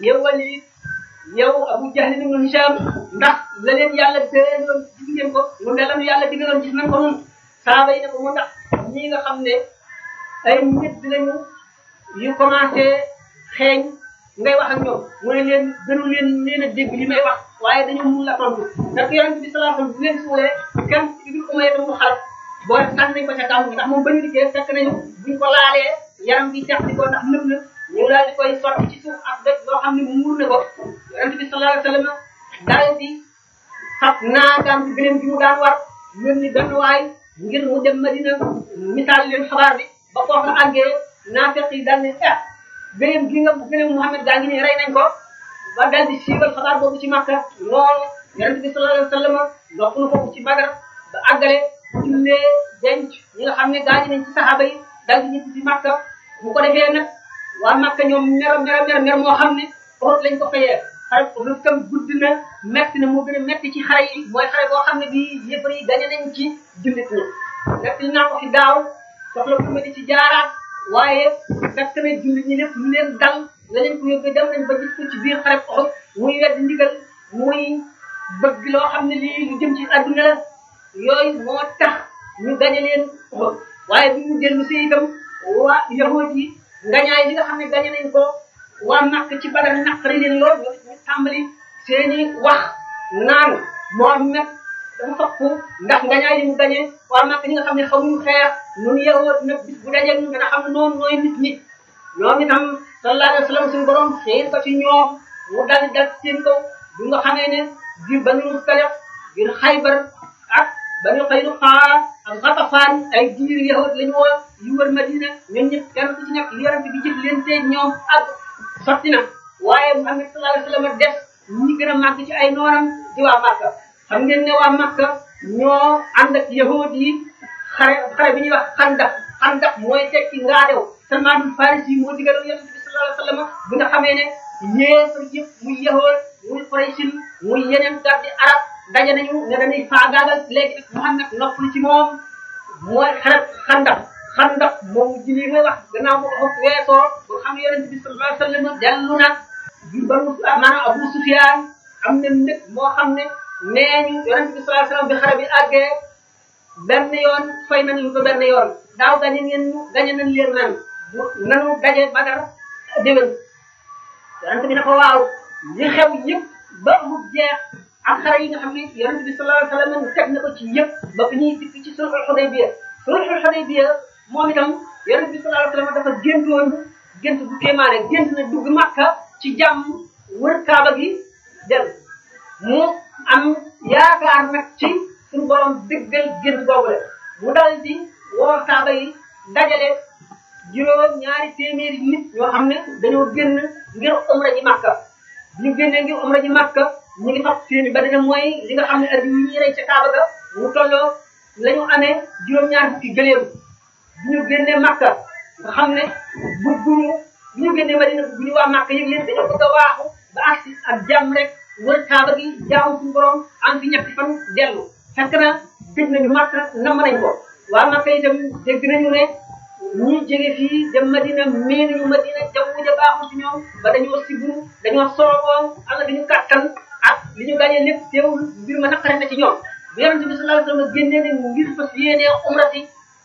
yow Walid yow Abu Jahl ibn Hisham ndax la leen yàlla déeloon gis ngeen ko lu ne la nu yàlla digaloon gis nañ ko nun saaba yi ne ko mu ndax ñii nga xam ne ay nit lañu yu commencé xeeñ ngay wax ak ñoom mu ne leen gënu leen leen a dégg li may wax waaye dañoo mun la tontu ndax yonent bi sallallahu alayhi wasallam bu leen suulee kenn ibnu umayya mu xalat boo tax nañ ko ca kaw ndax moom ba ñu dikkee fekk nañu buñ ko laalee yaram bi sex di ko ndax nëb na ñu daal di koy sotti ci suuf ak dëkk loo xam ne muur na ko yonent bi sallallahu alayhi wasallam daal di fab naagaam bi gëléem bi mu daan war yónni benn waay ngir mu dem Madina misaal leen xabaar bi ba foofu la àggee naafeq yi daal ne ah gëléem gi nga gëléem Muhammad gaa ngi nii rey nañ ko ba daal di siiwal xabaar boobu ci Makka noonu yonent bi sallallahu alayhi wasallam ndox nu foofu ci Badar ba àggale jullee denc ñi nga xam ne gaañu nañ ci saxaaba yi daal di ñibbi ci Makka bu ko defee nag waa Makka ñoom mer mer mer mer moo xam ne foofu lañ ko fayee xare lu tam gudd na metti na moo gën a metti ci xare yi mooy xare boo xam ne bii yëfar yi gañe nañ ci jullit ñi metti naa ko fi daaw soxla bu ma di ci jaaraat waaye fekk na jullit ñi lépp lu leen dal la leen ko yóbbee dem nañ ba gis ko ci biir xare Uhud muy wedd ndigal muy bëgg loo xam ne lii lu jëm ci adduna la yooyu moo tax ñu gañe leen Uhud waaye bi mu dellu si itam waa yahuud yi ngañaay li nga xam ne gañe nañ ko waa Makka ci Badar naqari leen lool ñu ñu tàmbali seeni wax naan Muhammad dafa fokk ndax ngañaay li mu gañe waa Makka ñi nga xam ne xamuñu xeex ñun yahuud nag bis bu dajee ñu dana xam ne noonu nooy nit ñi ñoom itam sallallahu alayhi wa sallam suñu borom xëy ko ci ñoom mu dal dal seen kaw bu nga xamee ne biir Banu Mustaliq biir Xaybar ak Banu Qaynuqa ak Ghatafaan ay diir yahud lañu woon yu wër Madina ñun ñëpp kenn ku ci nekk yonent bi jëf leen tey ñoom ak sotti na waaye Muhammad sallallahu alayhi wa sallam def ñi gën a màgg ci ay noonam di waa Makka xam ngeen ne waa Makka ñoo ànd ak yahud yi xare xare bi ñuy wax xandak xandak mooy tekki ngaadew Salmaanul Farisi moo digaloon yonent bi sallallahu alayhi wa sallam bi nga xamee ne yéefar yëpp muy yahood muy Quraysin muy yeneen gardi arab daje nañu ne dañuy faagaagal léegi nag Muhammad noppalu ci moom mooy xaret xandak xandak moom jili ngay wax gannaaw bu ko weesoo ba xam ne yonent bi sallallahu alayhi wa sallam dellu na bi banu maanaam Abu Sufyaan am na ndëkk moo xam ne nee ñu yonent bi sallallahu alayhi wa sallam bi xare bi àggee benn yoon fay nañ lu ko benn yoon daaw gañe ngeen ñu gañe nañ leen nan nanu daje Badar déwén yonent bi ne ko waaw li xew yëpp ba mu jeex ak xare yi nga xam ne yonent bi sallallahu alayhi wa sallam teg na ko ci yëpp ba fi ñuy dikk ci sulhul Hudaybiya sulhul Hudaybiya moom itam yonent bi sallallahu alayhi wa sallam dafa géntoon gént bu kéemaane gént na dugg Makka ci jàmm wër Kaaba gi dem mu am yaakaar nag ci suñu borom dëggal gént boobu la mu dal di woo Kaaba yi dajale juróom ñaari téeméeri nit ñoo xam ne dañoo génn ngir umra ji Makka bi ñu génnee ngir umra ji Makka ñu ngi fab seeni ba dana mooy li nga xam ne heure bii ñuy rey ca Kaaba ga mu tolloo la ñu amee juróom-ñaar fukki gëléem bi ñu génnee Makka nga xam ne bëgguñu bi ñu génnee Madina bëgguñu waa Makka yëg leen dañoo bëgg a waaxu ba agsi ak jàmm rek wër Kaaba gi jaamu suñu borom am fi ñetti fan dellu fekk na dégg nañu Makka namm nañ ko waa Makka itam dégg nañu ne ñi jóge fii dem Madina mii nañu Madina jaww ja baaxul ci ñoom ba dañoo siburu dañoo sooboo am na dañu kàttan ak li ñu gàñee lépp teewul mbir ma naqare na ci ñoom bu yonente bi sallallahu alayhi wasallam génnee ne ngir fas yéenee umrati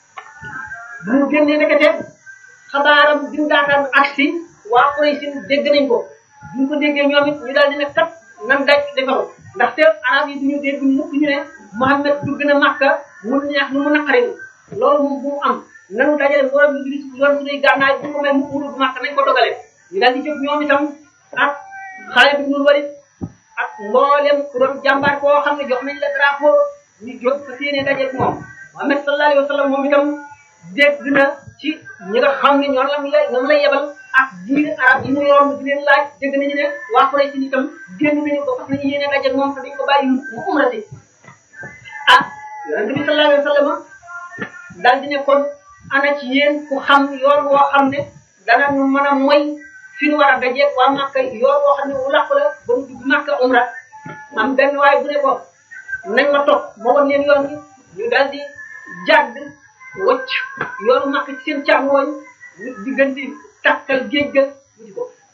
bu mu génnee nekkate xabaaram bi mu daataan agsi waa Quraysh dégg nañ ko bu ñu ko déggee ñoom it ñu daal di ne kat nan daj defaru ndaxte arab yi duñu dégg mukk ñu ne Muhammad dugg na Makka mu neex nu mu naqari loolu moom bu mu am nanu dajale mboolem ñu gis yoon suñuy gànnaay bu ko may mu mu dugg Makka nañ ko dogale ñu daal di jóg ñoom itam ak Xaalid ibn Walid ak mboolem ku doon jàmbaar koo xam ne jox nañ la drapeau ñu jóg fa séenee dajeeg moom Muhammad sallallahu alayhi wa sallam moom itam dégg na ci ñi nga xam ne ñoom la mu lay ñoom lay yebal ak jiir arab yi mu yoroon di leen laaj dégg nañu ne waa Quraysh si itam génn nañu ko fas nañu yéene dajeeg moom te dañ ko bàyyi mu umrati ah yonente bi sallallahu alayhi wa sallam daal di ne kon ana ci yéen ku xam yoon woo xam ne dana ñu mën a moy fi ñu war a dajeeg waa Makka yoon woo xam ne wu làqu la ba mu dugg Makka umra am benn waay bu ne ko nañ ma topp moo woon leen yoon wi ñu daal di jàdd wacc yoonu Makka ci seen càmmooñ ñu diggante takkal géej ga wuti ko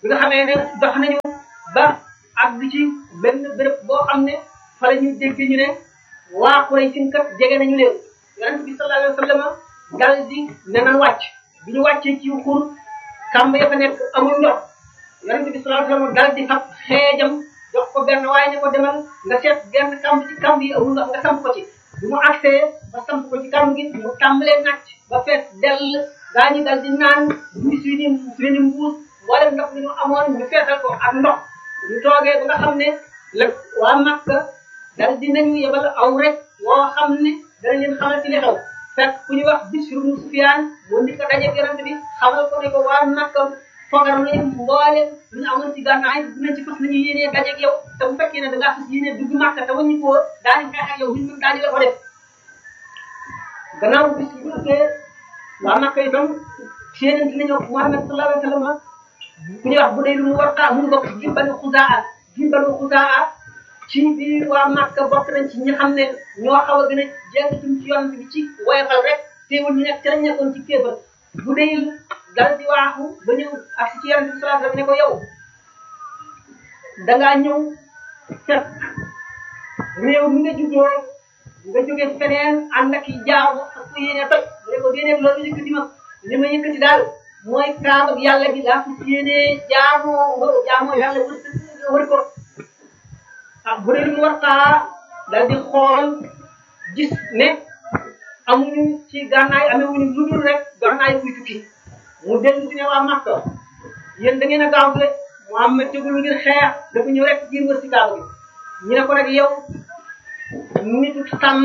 bi nga xamee ne dox nañu ba ak bi ci benn béréb boo xam ne fa la ñu dégg ñu ne waa Quraysh kat jege nañu leen yonent bi sallallahu alayhi wa sallam dal di ne nan wàcc bi ñu wàccee ci xur kàmb ya fa nekk amul ndox yonent bi sallallahu alayhi wa sallam dal di fab xeejam jox ko benn waaye ne ko demal nga seet benn kàmb ci kàmb yi amul ndox nga samp ko ci bi mu accès ba samp ko ci kàmb gi mu tàmbalee nàcc ba fees dell gaa ñi dal di naan ñu suñu suñu mbuus mboolem ndox li ñu amoon ñu feesal ko ak ndox ñu toogee ba nga xam ne la waa Makka dal di nañu yebal aw rek woo xam ne dana leen xamal ci li xew fekk ku ñu wax Bishr ibn Sufyaan moo ndi ko dajeeg yonent bi xamal ko ne ko waa Makka fogar nañu mboolem lu ñu amoon ci gànnaay dinañ ci fas nañu yéenee dajeeg yow te bu fekkee ne da ngaa fas yéenee dugg Makka te wañu ko daañu xeex ak yow buñu mën daañu la ko def gannaaw bis bu ëppee waa Makka itam séenante nañu Muhammad sallallahu alayhi wa sallam ku ñuy wax bu dee lu mu war a mu bokk ci banu Xuzaa ci banu Xuzaa ci biir waa Makka bokk nañ ci ñi xam ne ñoo xaw a gën a jéngatum ci yoon bi ci woyofal rek teewul ñu nekk ci lañ nekkoon ci kéefar bu dee dal di waaxu ba ñëw ak ci yonent bi sallallahu alayhi wa sallam ne ko yow dangaa ñëw fekk réew mi nga juddoo nga jóge feneen ànd ak i jaamu ak ku yéene toj mu ne ko déedéet loolu yëkkati ma li ma yëkkati daal mooy kaaba ak yàlla gi laa fas yéene jaamu jaamu yàlla wër wër ko ah bu dee lu mu war taa daal di xool gis ne amuñu ci gànnaay amewuñu lu dul rek gànnaay buy tukki mu dellu si ne waa Makka yéen da ngeen a gaaw de Muhammad tegul ngir xeex dafa ñëw rek ngir wër si kaaba gi ñu ne ko rek yow nitu sàmm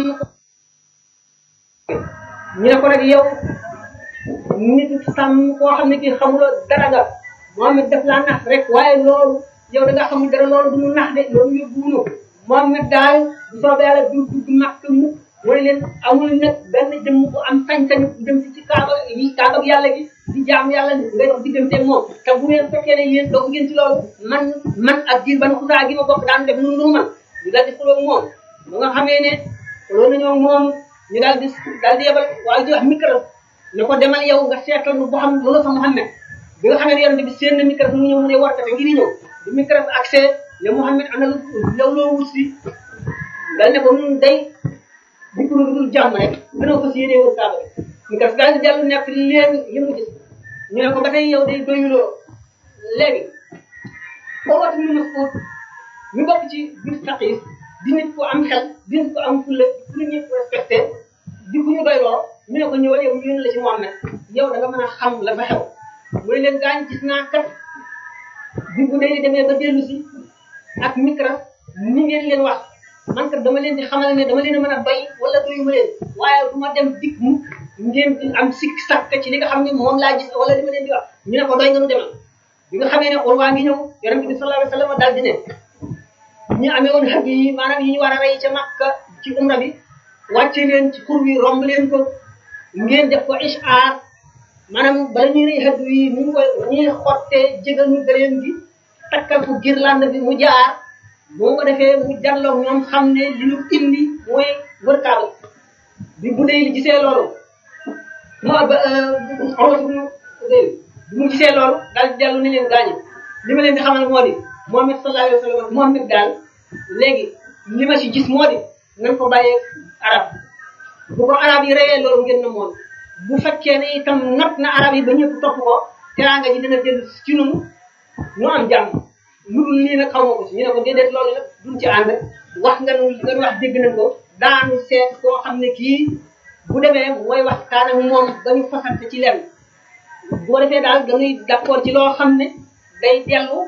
ñu ne ko rek yow nitu sàmm koo xam ne kii xamuloo dara nga Muhammad def laa nax rek waaye loolu yow da nga xamul dara loolu du mu nax de loolu yóbbuwuñu Muhammad daal bu soobee yàlla du dugg Makka mu mooy leen amul nag benn jëmm bu am sañ-sañu dem si ci kaaba yi kaaba yàlla gi di jaam yàlla ngay dox digganteeg moom te bu ngeen fekkee ne yéen doog ngeen ci loolu man man ak diir ban xusaa gi ma bokk daan def nu nu man ñu daal di xuloo moom ba nga xamee ne xuloo nañoo moom ñu daal di daal di yebal waaye di wax micro ne ko demal yow nga seetal nu boo xam loolu fa Muhammad bi nga xamee ne yonent bi seen na micro mu ñëw mu ne warkate ngir ñëw bi micro accès ne Muhammad ana law loo wut si dal ne ko nun day di ko dul jàmm rek gënoo ko si yéene wër kaaba bi micro daal di dellu nekk leen li mu gis ñu ne ko ba tey yow day doyuloo léegi boo wat ñu Mas'ud ñu bokk ci biir taqis di nit ko am xel di nit ko am fulla di nit ñëpp respecté di ku ñu doyloo ñu ne ko ñëwal yow ñu la ci Muhammad yow da nga mën a xam la fa xew mu ne leen gaañ gis naa kat bi bu dee demee ba dellu si ak micro ni ngeen leen wax man kat dama leen di xamal ne dama leen a mën a doy wala doyu ma leen waaye du ma dem dikk mukk ngeen di am sikk sàkk ci li nga xam ne moom laa gis wala li ma leen di wax ñu ne ko doy nga nu demal bi nga xamee ne xol waa ngi ñëw yonent bi sallallahu alayhi wa sallam daal di ne ñu amee woon xaj yi maanaam yi ñu war a rey ca Makka ci umra bi wàcce leen ci xur wi romb leen ko ngeen def ko ishaar maanaam bala ñuy rey xaj yi mu ngi koy ñuy xottee jégal ñu gëleen gi takkal ko girlande bi mu jaar moo ko defee mu jarloog ñoom xam ne li ñu indi mooy wër kaaba bi bu dee li gisee loolu moo ba xawas bu bi mu gisee loolu daal di dellu ne leen gaañu li ma leen di xamal moo di Muhammad sallallahu alayhi wa sallam Muhammad daal léegi li ma si gis moo di nañ ko bàyyee arab bu ko arab yi reyee loolu ngeen na moon bu fekkee ne itam not na arab yi ba ñëpp topp ko teraanga ji dina dellu ci ñun ñu am jàmm lu dul nii nag xaw ma ko si ñu ne ko déedéet loolu la duñ ci ànd wax nga nu nga wax dégg nañ ko daanu seet koo xam ne kii bu demee mooy waxtaan ak moom dañu fasante ci lenn bu ko defee daal dañuy d'accord ci loo xam ne day dellu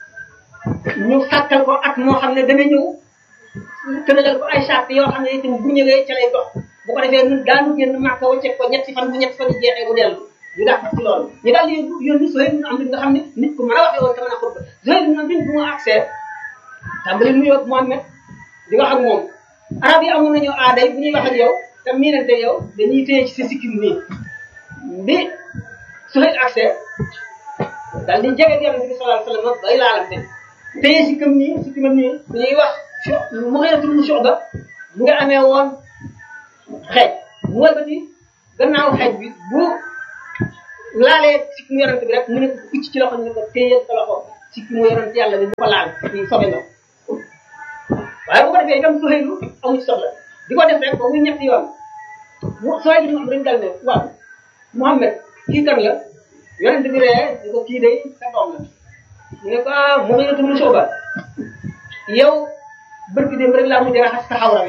ñu sàkkal ko at moo xam ne dana ñëw tënalal ko ay charte yoo xam ne itam bu ñëwee ca lay dox bu ko defee ñun daanu génn màkka wacceeg ko ñetti fan bu ñetti fan yi jeexee mu dellu ñu dàq ci loolu ñu daal di yónni Suhayb ibn Amr nga xam ne nit ku mën a waxee woon te mën a xutba Suhayb ibn Amr bu mu accès tàmbali nuyoo ak Muhammad di wax ak moom arab yi amoon nañu aaday bu ñuy wax ak yow te miinante yow dañuy téye ci sa sikkim nii bi Suhayb accès daal di jege Yonent bi sallallahu alayhi wasallam bay laalante téye sikkim nii sikkimam nii bu ñuy wax mu ngi tudd Shu'ba mu ngi amee woon xeej mu wëlbati gannaaw xeej bi bu laalee sikkim Yonent bi rek mu ne ko kucc ci loxo ñu ne ko téye sa loxo ci ki mu yonent yàlla bi bu ko laal ci sobe nga waaye bu ko defee itam Suhaylu amu ci soxla di ko def rek ba muy ñetti yoon mu Suhaylu mu am dañu dal ne waaw Muhammad kii kan la yonent bi ree ni ko kii day sa doom la mu ne ko ah mu ngi tudd Sooba yow bërki dem rek laa mujj raxas sa xawra bi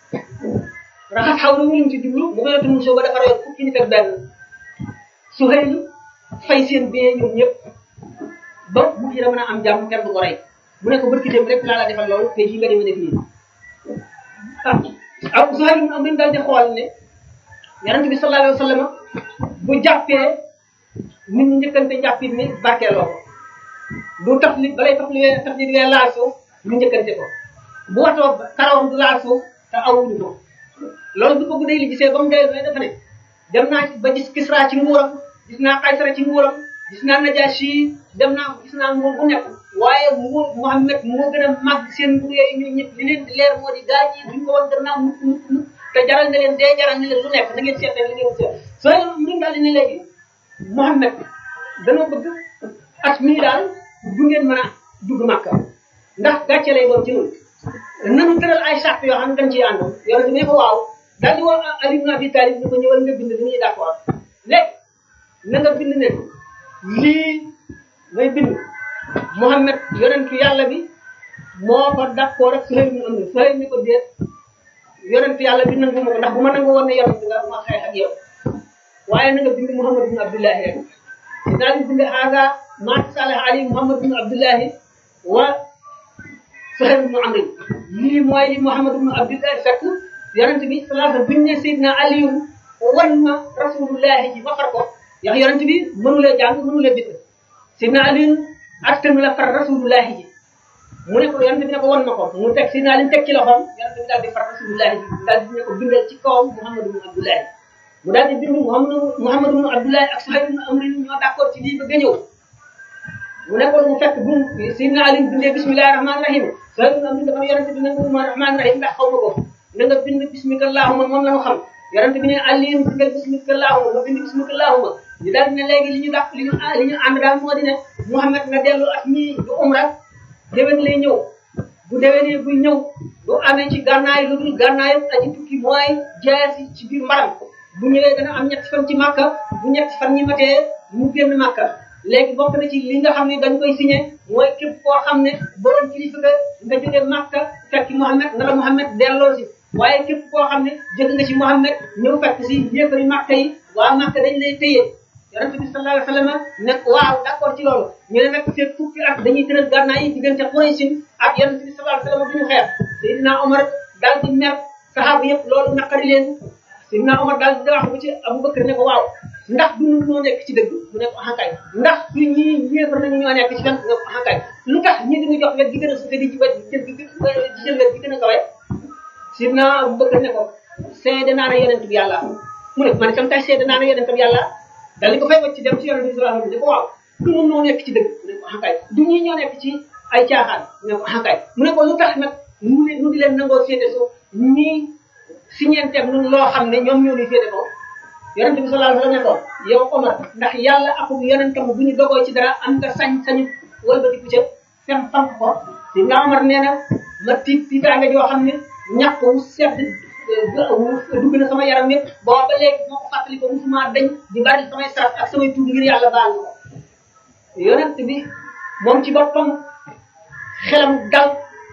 raxas xawra wu ñu ci jublu mu ngi tudd Sooba dafa rey fukki nit ak benn Suhaylu fay seen bee ñoom ñëpp ba mu ci mën a am jàmm kenn du ko rey mu ne ko bërki dem rek laa la defal loolu te jii nga demee def nii ah ah Suhaylu mu am daal di xool ne yonent bi sallallahu alayhi wa sallam bu jàppee nit ñi njëkkante jàppit ni barkeeloo ko du tax li balay tax li tax li wee laal suuf ñu njëkkante ko bu watoo karawam du laal suuf te awuñu ko loolu bu ko guddee li gisee ba mu dee dafa ne dem naa ba gis Kisra ci nguuram gis naa Kaysara ci nguuram gis naa Najashi dem naa gis naa nguur bu nekk waaye nguur Muhammad moo gën a màgg seen nguur yooyu ñu ñëpp li leen di leer moo di gaa ñi duñ ko woon gannaaw mukk mukk mukk te jaral na leen dee jaral na leen lu nekk na ngeen seet li ngeen seet soo mu daal di ne léegi Muhammad dana bëgg at mii daal du ngeen mën a dugg Makka ndax gàcce lay doon ci ñun nanu tëral ay sàrt yoo xam ne dañ ciy ànd yonente bi ne ko waaw daal di woo Ali ibn Abi Talib ni ko ñëwal nga bind li ñuy d'accord léegi na nga bind ne lii may bind Muhammad yonentu yàlla bi moo ko d'accord ak Suhayl ibn Amr Suhayl ni ko déet yonentu yàlla bi nangu ma ko ndax bu ma nangu woon ne yonent nga ma xeex ak yow waaye na nga bind Muhammad ibn Abdullahi rek daal di bind haga ma salih ali Muhammad ibn Abdullahi wa Suhayl ibn Amr lii mooy li Muhammad ibn Abdullahi fekk yonent bi sallallahu alayhi wa sallam biñ ne Seydina Aliyu wan ma rasulullahi ji ma far ko yax yonent bi mënulee jàng mënulee bind Seydina Aliyu attanu la far rasulullahi ji mu ne ko yonent bi ne ko wan ma ko mu teg Seydina Aliyu teg ci loxoom yonent bi daal di far rasulullahi ji daal di ne ko bindal ci kawam Muhammad ibn Abdullahi mu daal di bind Muhammad Muhammad ibn Abdullahi ak Suhayl ibn Amr ñoo d'accord ci lii bëgg a ñëw mu nekkoon mu fekk bu Seydina Ali bindee bismillahi rahmaani rahim Suhayl ibn Amr dafa yonente bi nangu ma rahmaani rahim ndax xaw ma ko na nga bind bismika allahumma moom la ñu xam yonente bi ne Ali bindal bismika allahumma nga bind bismika allahumma ñu daal di ne léegi li ñu dàq li ñu li ñu ànd daal moo di ne Muhammad nga dellu ak ñii du umra déwén lay ñëw bu déwénee buy ñëw du amee ci gànnaay lu dul gànnaayam aji tukki mooy jaasi ci biir mbaram bu ñëwee dana am ñetti fan ci màkka bu ñetti fan ñi matee mu génn màkka léegi bokk na ci li nga xam ne dañ koy signé mooy képp koo xam ne borom kilifa nga nga jóge màkka fekk Muhammad na la Muhammad delloo si waaye képp koo xam ne jóge nga ci Muhammad ñëw fekk si yéefari màkka yi waa màkka dañ lay téye yonente bi sallallahu alayhi wa sallam ne waaw d'accord ci loolu ñu ne nag fekk fukki at dañuy tëral gànnaay yi diggante Quraysin ak yonente bi sallallahu alayhi wa sallam duñu xeex Seydina Omar daal di mer saxaaba yëpp loolu naqari leen Sidna Omar daal di wax ba ci Abubakar ne ko waaw ndax du ñu ñoo nekk ci dëgg mu ne ko xankay ndax du ñii yéefar nañu ñoo nekk ci fen nga ko xankay lu tax ñi diñu jox wet gi gën a suufe di ci wet jël gi di jël wet gi gën a kawe Sidna Abubakar ne ko seede naa ne yonent bi yàlla mu ne man itam tay seede naa ne yonent bi yàlla dal di ko fay wacc dem ci yonent bi sallallahu alayhi wasallam ne ko waaw du ñun ñoo nekk ci dëgg mu ne ko xankay du ñii ñoo nekk ci ay caaxaan mu ne ko xankay mu ne ko lu tax nag mu ne nu di leen nangoo féete suuf ñii si ñeenteeg ñun loo xam ne ñoom ñoo ñu féete ko yonente bi sallallahu alayhi wa sallam ne ko yow Omar ndax yàlla akub yonentam bu ñu dogoo ci dara am nga sañ-sañu wëlbatiku ca fem fank ko si nga Omar nee na ma tiit tiitaange joo xam ne ñàkk wu sedd dugg na sama yaram yëpp boo ba léegi moo ko fàttali ko musuma dañ di bari samay sarat ak samay tuub ngir yàlla baal na ko yonent bi moom ci boppam xelam dal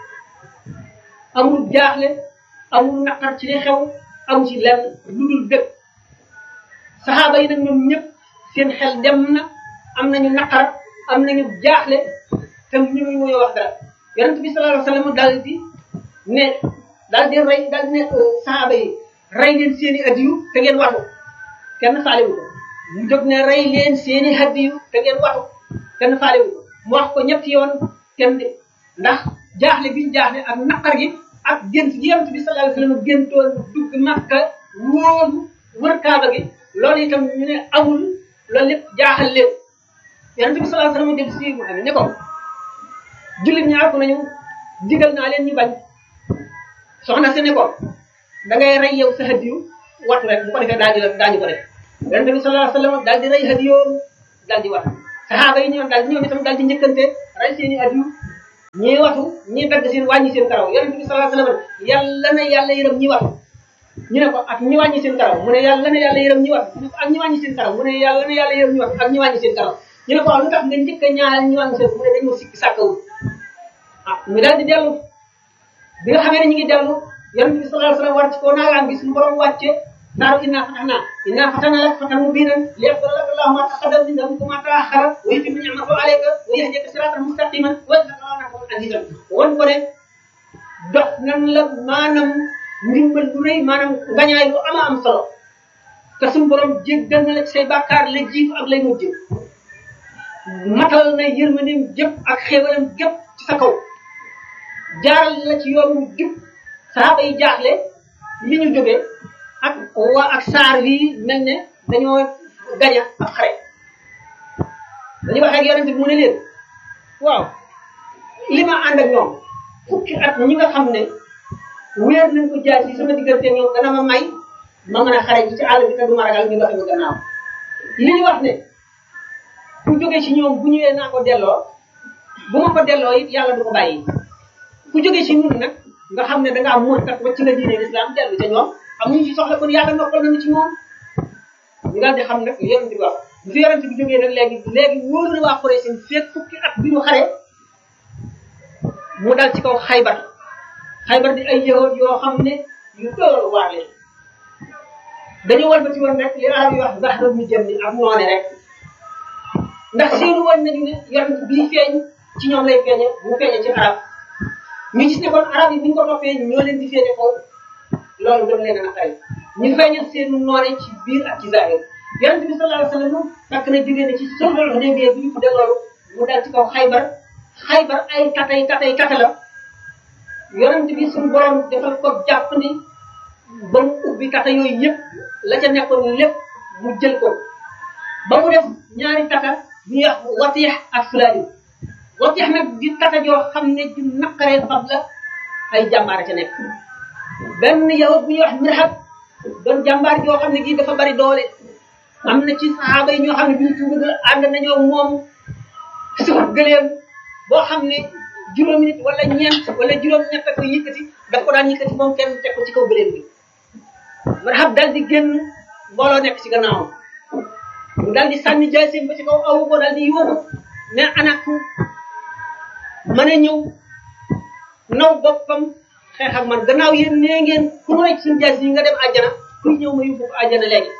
amul jaaxle amul naqar ci li xew amu ci lenn lu dul bëgg saxaaba yi nag ñoom ñëpp seen xel dem na am nañu naqar am nañu jaaxle te ñu ngi muy wax dara yonent bi sallallahu alayhi wasallam daal di ne daal di rey daal di ne saxaaba yi rey leen seen i adiyu te ngeen watu kenn faalewu ko mu jóg ne rey leen seen i adiyu te ngeen watu kenn faalewu ko mu wax ko ñetti yoon kenn de ndax jaaxle bi ñu jaaxle ak naqar gi ak gént gi yonent bi sallallahu alayhi wasallam géntoon dugg Makka wóolu wër Kaaba gi loolu itam ñu ne amul loolu lépp jaaxal leen yonent bi sallallahu alayhi wasallam dem si mu xam ne ko jullit ñaar ko nañu digal naa leen ñu bañ soxna si ne ko da ngay rey yow sa hadiyu wattu rek bu ko defee daañu la daañu ko def yonent bi sallallahu alayhi wasallam daal di rey hadiyoom daal di wat saxaaba yi ñoom daal ñoom itam daal di njëkkante ray seen i adiyu ñii watu ñii dagg seen wàññi seen karaw yonente bi sallallahu alayhi wasallam yàlla na yàlla yërëm ñi watu ñu ne ko ak ñi wàññi seen karaw mu ne yàlla na yàlla yërëm ñi watu ñu ne ko ak ñi wàññi seen karaw mu ne yàlla na yàlla yërëm ñi watu ak ñi wàññi seen karaw ñu ne ko waaw lu tax nga njëkk a ñaanal ñi wàññi seen mu ne dañoo sikki sàkkawul ah ñu daal di dellu bi nga xamee ne ñu ngi dellu yonente bi sallallahu alayhi wasallam war ci kaw naagaam gi suñu borom wàcce naaru inna fatahna inna fatahna lak fatan mubinan liyaghfira laka Allahu ma taqaddama min dhanbika wa ma ta'akhkhara wa yutimma ni'matahu alayka wa yahdika siratan mustaqiman wa yadhkuraka Allahu azizan won ko ne dox nan la maanaam ndimbal lu rëy maanaam ngañaay lu ama am solo te suñu borom jéggal na la ci say bàkkaar la jiitu ak lay mujj matal na yërmandeem jëpp ak xéewalam jëpp ci sa kaw jaaral la ci yoonu jub saxaaba yi jaaxle li ñu jógee ak waa ak saar wi mel ne dañoo gaña ak xare dañu wax ak yonente bi mu ne leen waaw li ma ànd ak ñoom fukki at ñi nga xam ne wéer nañ ko jaay ci sama diggante ñoom dana ma may ma mën a xare ji ci àll bi te du ma ragal ñu doxe ma gannaaw li ñu wax ne ku jóge ci ñoom bu ñëwee naa ko delloo bu ma ko delloo it yàlla du ko bàyyi ku jóge ci ñun nag nga xam ne da ngaa muur kat wacc nga diine l'islam dellu ca ñoom amuñu ci soxla kon yàlla noppal nañu ci moom ñu daal di xam nag yonente bi wax bu fi yonente bi jógee nag léegi léegi wóor na waa Quraysh seen feeg fukki at bi ñu xare mu dal ci kaw xaybar xaybar di ay yahud yoo xam ne yu dool waar leen dañu walbati woon rek li arab yi wax zahra mu jëm ni ak noone rek ndax seenu woon nañu ne yonente bii feeñ ci ñoom lay feeñe bu feeñe ci arab ñu gis ne kon arab yi bu ñu ko toppee ñoo leen di feeñe kaw loolu gën leen a naqari ñu feeñal seen noone ci biir ak ci zahir yonente bi sallallahu alayhi wasallam fekk na jógee ne ci sulhul Hudaybiya bi ñu tuddee loolu mu dal ci kaw xaybar xaybar ay katay katay kata la yonente bi suñu borom defal ko jàpp ni ba mu ubbi kata yooyu yëpp la ca nekkoon lépp mu jël ko ba mu def ñaari kata ñu wax watix ak sulaali watix nag di kata joo xam ne ju naqaree fab la ay jàmbaar ca nekk benn yow bu ñuy wax mirhab doon jàmbaar joo xam ne gii dafa bari doole am na ci saxaaba yi ñoo xam ne bi ñu tuubag ànd nañoo moom suuf gëleem boo xam ne juróomi nit wala ñeent wala juróom ñett ko yëkkati daf ko daan yëkkati moom kenn teg ko ci kaw gëleem bi mirhab dal di génn mbooloo nekk ci gannaawam mu dal di sànni jaasim ba ci kaw awu ko dal di yuuxu ne ana ku mën a ñëw naw boppam xeex ak man gannaaw yéen nee ngeen ku mu nekk suñu jaas yi nga dem àjjana kuy ñëw ma yóbbu ko àjjana léegi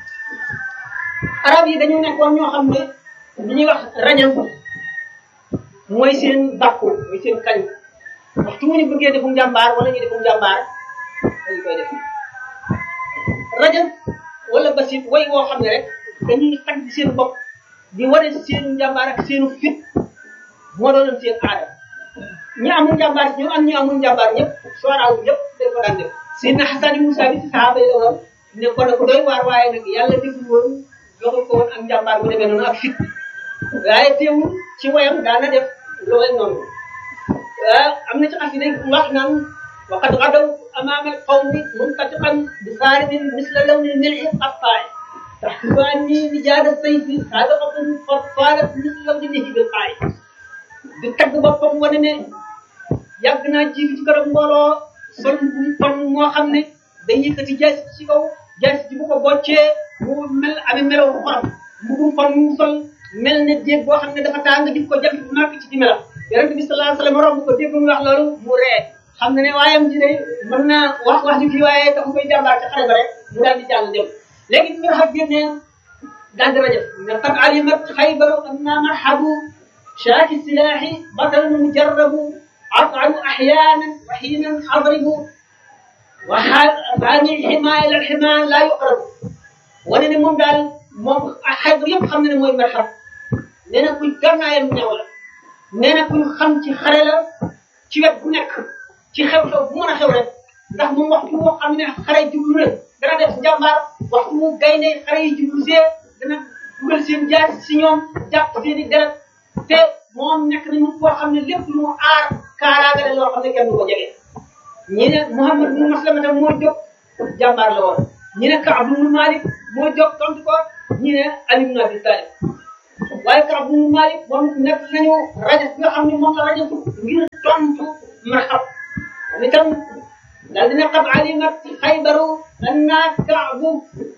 arab yi dañu nekkoon ñoo xam ne li ñuy wax rajam mooy seen bàkku mooy seen kañ waxtu mu ñu bëggee defum jàmbaar wala ñu defum jàmbaar dañu koy def rajam wala basit way woo xam ne rek dañuy tagg seen bopp di wane seenu njàmbaar ak seenu fit moo doonoon seen aada ñi amul njàmbaar ñu am ñu amul njàmbaar ñëpp sooraaw ñëpp dañ ko daan def Seydina Xasan ibn Musa bi ci saxaaba yi la woon ne ko ne ko doy waar waaye nag yàlla deful woon joxul ko woon ak njàmbaar bu demee noonu ak fit waaye teewul ci wayam daana def loolu noonu waaw am na ci xasida wax naan waqad gadaw amaama alqawmi muntatiqan bi saaridin misla lawni mil'i qattaay tahsibu anni nijaada sayfi sabiqatun fattaalat misla lawni nihi bil qaay di tagg boppam wane ne yàgg naa jiitu ci kanam mbooloo sol bu pon moo xam ne day yëkkati jaasi ci kaw jaasi ji bu ko boccee mu mel amee melaw xorom mbubum pon mu sol mel ne jéeg boo xam ne dafa tàng di ko jant bu màgg ci di melam yonente bi sallallahu alayhi wasallam romb ko dégg mu wax loolu mu ree xam ne ne waayam ji day mën naa wax wax ji fii waaye dafa koy jàmbaar ci xare ba rek mu daal di jàll dem léegi ñu xam génnee daal di rajab ne qad alimat xaybaru anna marhabu شاك السلاح بطل مجرب أطعم أحيانا وحينا أضرب وحامي الحماية إلى الحماية لا يقرب wane ne moom daal moom xaybar yëpp xam na ne mooy marxab nee na kuy gannaayam ñaw la nee na kuy xam ci xare la ci wet bu nekk ci xew-xew bu mën a xew rek ndax moom waxtu woo xam ne xare jublu na dana def njàmbaar waxtu mu gaynde xare yi jublu see dana dugal seen jaas si ñoom jàpp seen i deret te moom nekk nañu koo xam ne lépp lu mu aar kaaraanga la loo xam ne kenn du ko jege ñi ne Muhammad bin Maslamata moo jóg jàmbaar la woon ñi ne Kaab bin Malik moo jóg tontu ko ñi ne Ali bin Abi Talib waaye Kaab bin Malik moom nekk nañu rajo bi nga xam ne moom la rajo ngir tontu marxab itam daal dina qad alimat xaybaru anna kaabu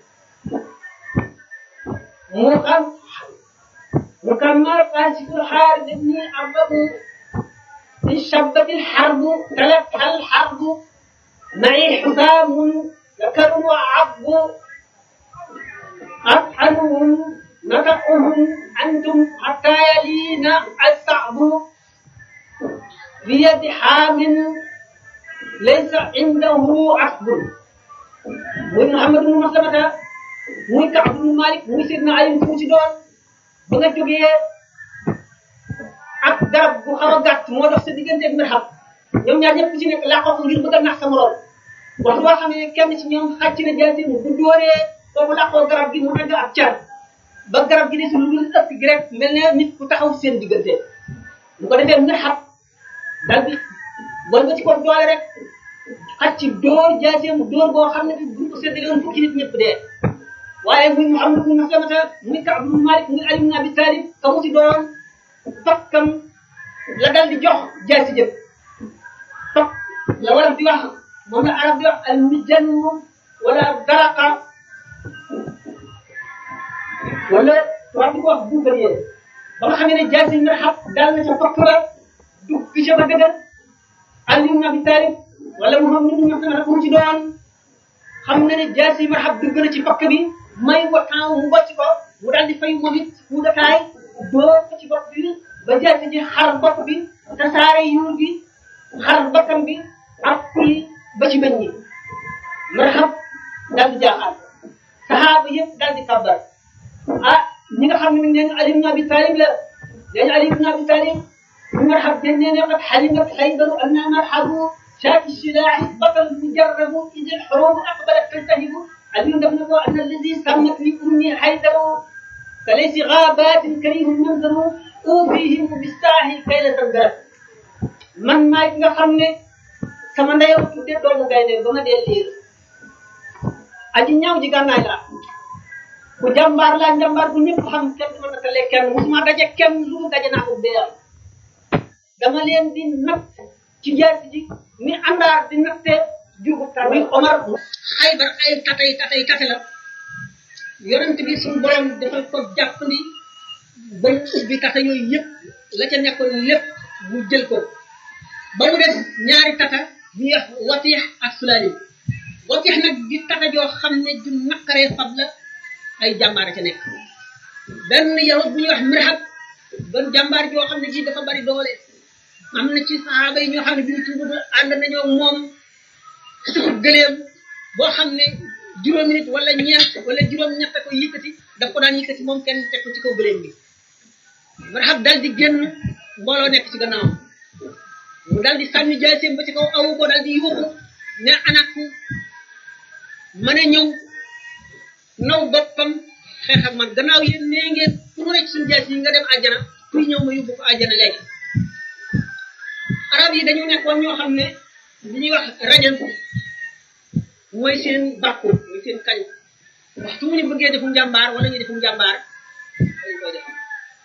mu xam mu xam ma fasikul xaaris ibni ababu in shabbat alxarbu talatha alxarbu معي حسام ذكر وعب أطحنهم نطقهم أنتم حتى يلينا الصعب بيد حام ليس عنده عقب muy Muhammad ibn Maslamata muy Kaab ibn Malik muy Sidna Ali fu ci doon ba nga jógee ak garab bu xaw a gàtt moo dox sa diggante ak Mirhab ñoom ñaar ñëpp ci nekk laqoo ko ngir bëgg a nax sa morom waxtu boo xam ne kenn ci ñoom xàcc na jaasi mu bu dóoree kooku laqoo garab gi mu dagg ab car ba garab gi desul lu dul ëpp gi rek mel ne nit ku taxaw seen diggante bu ko defee Mirhab dal di bon nga ci ko doole rek xàcc dóor jaasi mu dóor boo xam ne bu ko séddale woon fukki nit ñëpp dee waaye muy Muhammad ibn Maslamata muy Kaab ibn Malik muy Ali ibn Abi Talib ka mu ci doon fakkam la dal di jox jaasi jëpp fak la war di wax moom la arab di wax al mijanu wala daraqa wala war di ko wax buubalee ba nga xamee ne jaasi Mirhab dal na ca fakk la dugg ca ba dëgër Ali ibn Abi Talib wala Muhammad ibn Maslamata mu ci doon xam na ne jaasi Mirhab dugg na ci fakk bi may ko temps mu bocc ko mu daal di fay moom it ku dakaay doo ko ci bopp bi ba jaasi ji xar bopp bi tasaare yuur bi xar bakkan bi ak kuy ba ci bëñ ñi Mirhab daal di jaaxaat saxaaba yëpp daal di kabbar ah ñi nga xam ne nee na Ali ibn Abi Talib la nee na Ali ibn Abi Talib Mirhab dañ ne ne qad xalimat xaybaru anna marhabu شاك السلاح بطل مجرب إذ الحروب أقبلت تلتهب علي بن أن الذي سمت لي أمي حيدر فليس غابات كريم منظر أوفيهم بالساهي كي لا تنقرب man maay ki nga xam ne sama ndeyam tudde doomu gaynde ba ma dee liir aji ñaaw ji gànnaay la ku jàmbaar laa jàmbaar bu ñëpp xam kenn du ma nattale kenn musuma daje kenn lu mu daje naa ko béyal dama leen di natt ci jaasi ji ni àndaar di natte jugu tar muy Omar Xaybar ay tatay tatay tate la yonent bi suñu borom defal ko jàppandi ba mu ubbi tata yooyu yëpp la ca nekkoon lépp mu jël ko ba mu des ñaari tata ñu wax watiix ak sulaalim watiix nag di tata joo xam ne du naqaree fab la ay jàmbaar ca nekk benn yahud bu ñuy wax Mirhab doon jàmbaar joo xam ne ji dafa bari doole am na ci saxaaba yi ñoo xam ne bi ñu tuub ànd nañoo moom suuf gëleem boo xam ne juróomi nit wala ñeent wala juróom-ñett ko yëkkati daf ko daan yëkkati moom kenn teg ko ci kaw gëleem bi Mirhab dal di génn mbooloo nekk ci gannaawam mu dal di sànni jaaseem ba ci kaw awu ko dal di yuuxu ne anak mën a ñëw naw boppam xeex ak man gannaaw yéen nee ngeen pour rek suñu jaas yi nga dem àjjana kuy ñëw ma yóbbu ko àjjana léegi arab yi dañu nekkoon ñoo xam ne li ñuy wax rajan mooy seen bàkku mooy seen kañ waxtu mu ñu bëggee defum njàmbaar wala ñu defum njàmbaar dañ koy def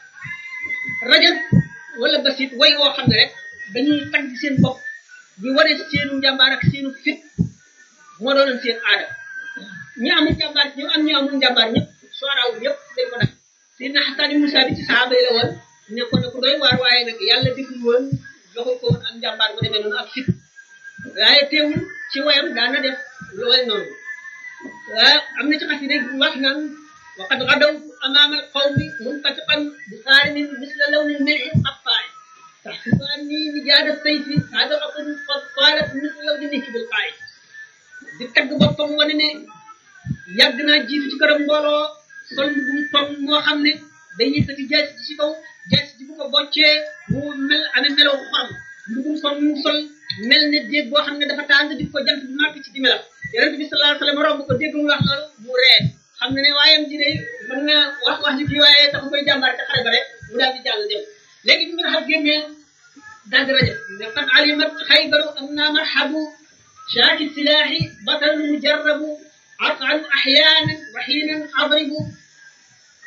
rajan wala basit way woo xam ne rek dañuy tagg seen bopp di wane seenu njàmbaar ak seenu fit moo doonoon seen aada ñi amul njàmbaar ñu am ñu amul njàmbaar ñëpp sooraaw ñëpp dañ ko def Seydina Xasan ibnu Saabit ci saxaaba yi la woon nekkoon na ku doy waar waaye nag yàlla deful woon joxul ko woon ak njàmbaar bu demee noonu ak fit waaye teewul ci wayam daan na def lool noonu waaw am na ci xasida wax naan waqad gadaw amaama alqawmi munqatiqan bi saarimin misla lawni lmilhi qattaay taxsibu anni mijaada sayfi hada raqun qad taalat misla lawni nikki bil qaay di tagg boppam wane ne yàgg naa jiitu ci këram mbooloo sol bu mu toog moo xam ne day yëkkati jaasi ci kaw jaasi ji bu ko boccee mu mel amee melaw xorom mbugum sol mu sol mel ne déeg boo xam ne dafa tàng di ko jant bu màgg ci di melam yonent bi sallallahu alayhi wa sallam romb ko dégg mu wax loolu mu ree xam ne ne waayam ji de mën na wax wax ji kii waaye tax koy jàmbaar ca xare ba rek mu daal di jàll dem léegi bi nga xam génnee daal di rajo ne qad alimat xaybaru anna marhabu shaaki silaahi batal mujarrabu عطعا احيانا وحينا اضرب